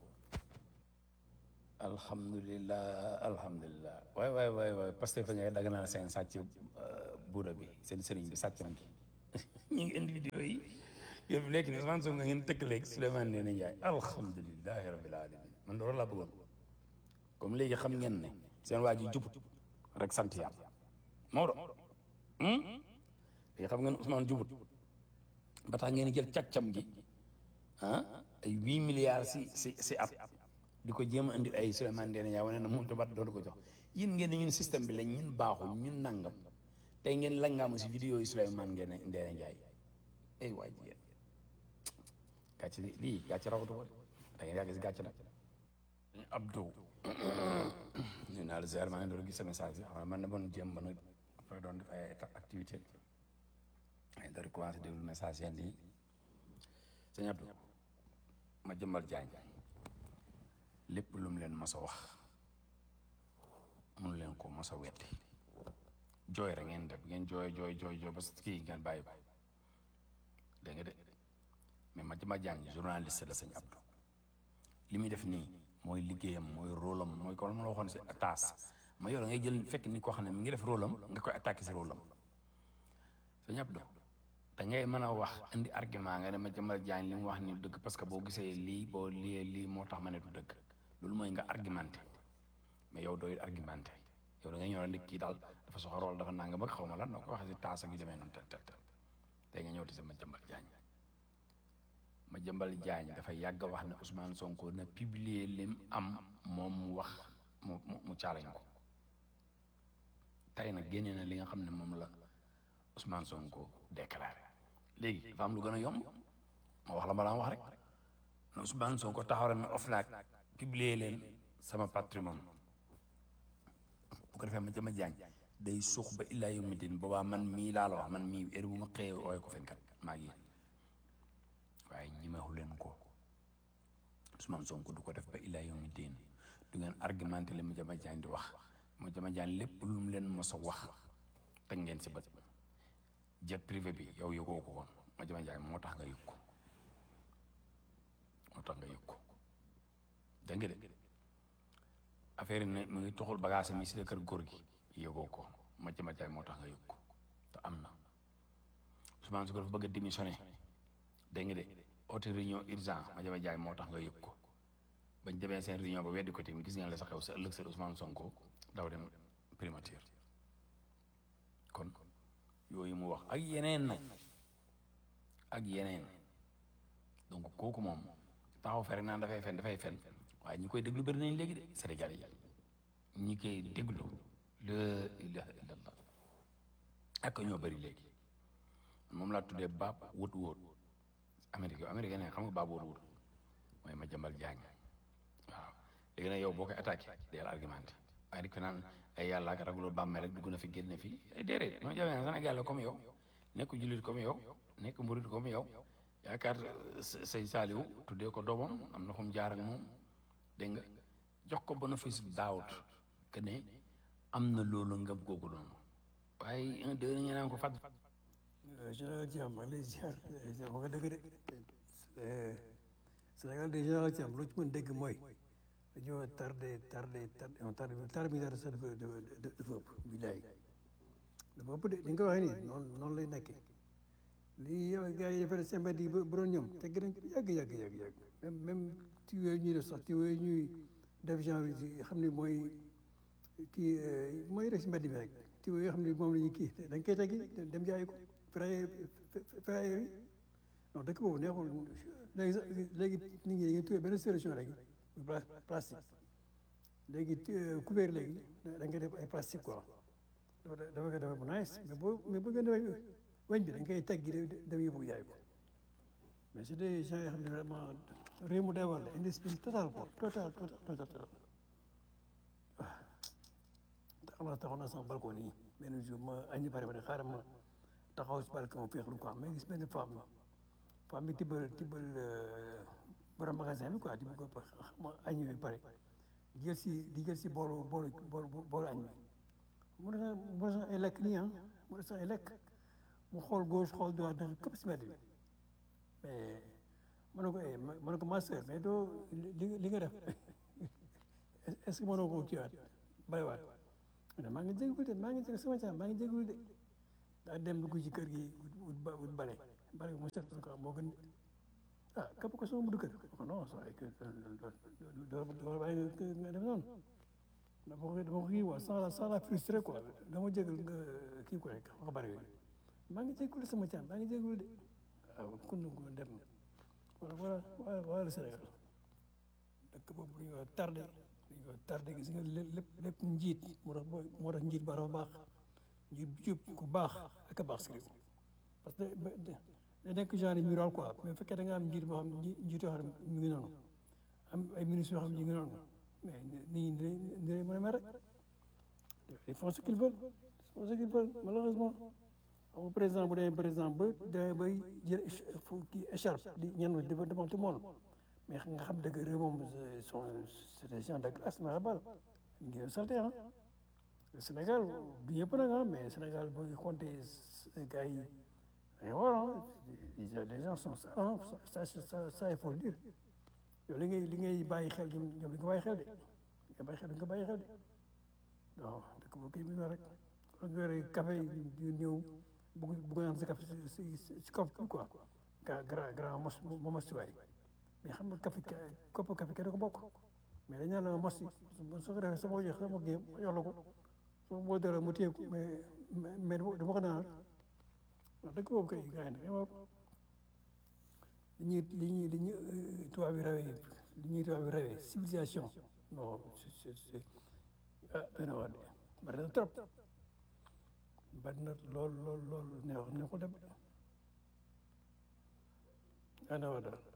alhamdulilah alhamdulilah waay waay waay waay parce que fa ngay dagg naa seen sàcc buuda bi seen sëriñ bi sàcc nañ ñu ngi indi vidéo yi yow fi nekk ni Ousmane Sonko ngeen tëkk léegi Souleymane Ndéné Ndiaye alhamdulilahi rabbil alamin man loolu laa bëggoon comme léegi xam ngeen ne seen waa ji jubut rek sant yàlla Maodo léegi xam ngeen Ousmane jubut ba tax ngeen jël càccam gi ah ay huit milliards si si si at di ko jéem a indi ay Souleymane Ndéné Ndiaye wane na moom tabat doonu ko jox yéen ngeen ne ñun système bi lañ ñun baaxul ñun nangam tey ngeen langaamu si vidéo yi Souleymane Ndéné Ndéné Ndiaye ay waay jigéen gàcce lii gàcce rawatu ko da ngeen yàgg si gàcce nag Abdou ñu naa la ziar maa ngi doon gis sa message yi xam man na bon jéem ba nag après doon def ay activité ay doon commencé déglu message yenn yi sëñ Abdou ma jëmbal jaañ lépp lu mu leen mas a wax mun leen ko mas a wetti jooy rek ngeen def ngeen jooy jooy jooy jooy ba kii ngeen bàyyi ko dégg nga de mais ma jëmbal jaañ journaliste la sëñ Abdou li muy def nii mooy liggéeyam mooy rôle am mooy ko ma la waxoon si taas ma yor ngay jël fekk ni koo xam ne mi ngi def rôle am nga koy attaqué si rôle am sëñ Abdou da ngay mën a wax indi argument nga ne ma jëmbal jaañ li mu wax ni dëgg parce que boo gisee lii boo lii lii moo tax ma ne du dëgg loolu mooy nga argumenté mais yow dooy argumenté yow da ngay ñëw rek kii daal dafa soxla rôle dafa nanga ba xaw ma lan noo ko waxee si taas ak yu demee noonu tel tel tel tey nga ñëw di sa ma jëmbal jaañ ma jëmbal jaañ dafa yàgg wax ne Ousmane Sonko na publier lim am moom mu wax mu mu mu caalañ ko tey nag génne na li nga xam ne moom la Ousmane Sonko déclaré léegi dafa am lu gën a yomb ma wax la ma daan wax rek ne Ousmane Sonko taxaw na OFNAC publier leen sama patrimoine bu ko defee ma jëma jaañ day suux ba illaa yawmi din boobaa man mii laa la wax man mii heure bu ma xëyee ooy ko fenkat maa ngi waaye ñimeexu leen ko Ousmane Sonko du ko def ba illaa yawmi diin du ngeen argumenté li ma jama jaan di wax ma jama jaan lépp lu mu leen mos a wax teg ngeen si bët jet privé bi yow yëgoo ko woon ma jama jaan moo tax nga yëg ko moo tax nga yëg ko dégg nga de affaire yi ne mu ngi toxul bagage mi si la kër góor gi yëgoo ko ma jama jaan moo tax nga yëg ko te am na Ousmane Sonko dafa bëgg a démissionné dégg nga de oote réunion urgent ma jama jaay moo tax nga yëg ko bañ demee seen réunion ba weddi ko tamit gis ngeen la sa xew sa ëllëg sa Ousmane Sonko daw dem primature kon yooyu mu wax ak yeneen nag ak yeneen donc kooku moom taxaw fe rek naan dafay fen dafay fen waaye ñi koy déglu bëri nañ léegi de Sénégal yi ñi koy déglu la ilaha illallah ak ñoo bëri léegi moom laa tuddee baab wut wóot Amérique yow Amérique ne xam nga baab wut wut mooy ma jëmbal jaañ waaw léegi nag yow boo koy attaqué deel argumenté waaye di ko naan ay yàlla ak raguloo bàmmee rek dugg na fi génn fi ay déedéet ñoo jamee Sénégal la comme yow nekk jullit comme yow nekk murit comme yow yaakaar sëñ Saaliw tuddee ko doomam am na fu mu jaar ak moom dégg nga jox ko bénéfice daawut que ne am na loolu ngëm googu noonu waaye un deux ñu naan ko fàtt général Thiam maa ngi lay ziar ziar nga dëgg de Sénégal de général Thiam loo ci mën dégg mooy dañoo tardé tardé tardé on tardé tardé bi sax dafa dafa dafa ëpp bilaay dafa ëpp de ni nga ko waxee nii noonu noonu lay nekkee lii yow gars yi defee seen mbedd yi bu doon ñoom tegg nañ ko yàgg yàgg yàgg yàgg même même ci yooyu ñuy def sax ci yooyu ñuy def genre yi xam ne mooy kii mooy rek si mbedd bi rek ci yooyu xam ne moom la ñuy kii dañ koy teggi dem jaay ko fraye fraye yi non dëkk boobu neexul léegi sax léegi nit ñi dañuy tuddee benn solution rek plastique léegi couvert léegi da nga def ay plastique quoi dafa dafa dafa bu nice mais boo mais bu ngeen defee weñ bi dañ koy teggi dem yóbbu jaay ko mais c'est des gens yoo xam ne vraiment réew mu day war la indiscipline total quoi total total total total taxaw naa taxaw naa sama balcon nii benn jour ma añi pare ma ne xaaral ma taxaw si balcon féexlu quoi mais gis benn femme femme bi tibbal tibbal borom magasin bi quoi tibbal ko ma añi bi pare jël si di jël si boolu boolu boolu boolu añ bi mu ne mu ne ay lekk nii ah mu ne sax ay lekk mu xool gauche xool droite dafa këpp si mbedd bi mais ma ne ko eh ma ma ne ko ma sœur mais doo li li nga def est ce que mënoo ko kiiwaat bàyyiwaat mu ne maa ngi jégalu de maa ngi jégalu sama caa maa ngi jégalu de daa dem dugg ci kër gi wut ba wut bale bale mu set ko moo gën ah képp ko sama mudu kër ko non ça ay que doo doo bàyyi nga def noonu dama ko dama ko kii quoi sans la sans la frustré quoi dama jégal nga kii quoi nga bari yooyu maa ngi jégalu sama caa maa ngi jégalu de waaw kun ko dem wala wala wala wala Sénégal dëkk boobu dañu ko tardé dañu ko tardé gis nga lépp lépp njiit moo tax moo tax njiit ba dafa baax njiit bu jub ku baax ak a baax si réew parce que da nekk genre mural quoi mais bu fekkee da nga am njiit boo xam ne njiit yoo xam ne ñu ngi noonu am ay ministres yoo xam ne ñu ngi noonu mais nit ñi dinañ dinañ mën a mer rek ils font ce qu'ils veulent ils font ce qu'ils veulent malheureusement xam nga président bu demee président ba demee bay jël kii écharpe di ñenn devant devant tout le monde mais nga xam dëgg réew moom sont c'est des gens de glace mais bal ñu ngi salté ah Sénégal du ñëpp nag ah mais Sénégal boo compter gars yi dañu war ah les gens sont ça ah ça ça ça il faut le dire yow li ngay li ngay bàyyi xel ñoom ñoom li nga bàyyi xel de li nga bàyyi xel li nga bàyyi xel de non dëkk boo kii bi nga rek nga yore café yi ñëw bugg bugg naan sa café si si si kopp quoi grand grand grand mos mos si waay mais xam nga café kopp café kenn ko bokk mais dañ naan la mos si soo ko defee sama jox sama géem ma jox la ko soo boo dara mu téye ko mais mais dama ko naan wax dëgg boobu kay gars yi nag li ñuy li ñuy li ñuy tubaab yi rawee li ñuy tubaab yi rawee civilisation non c'est c'est ah dana wax de bari na trop bari na lool lool lool neex neexul dem dana wax daal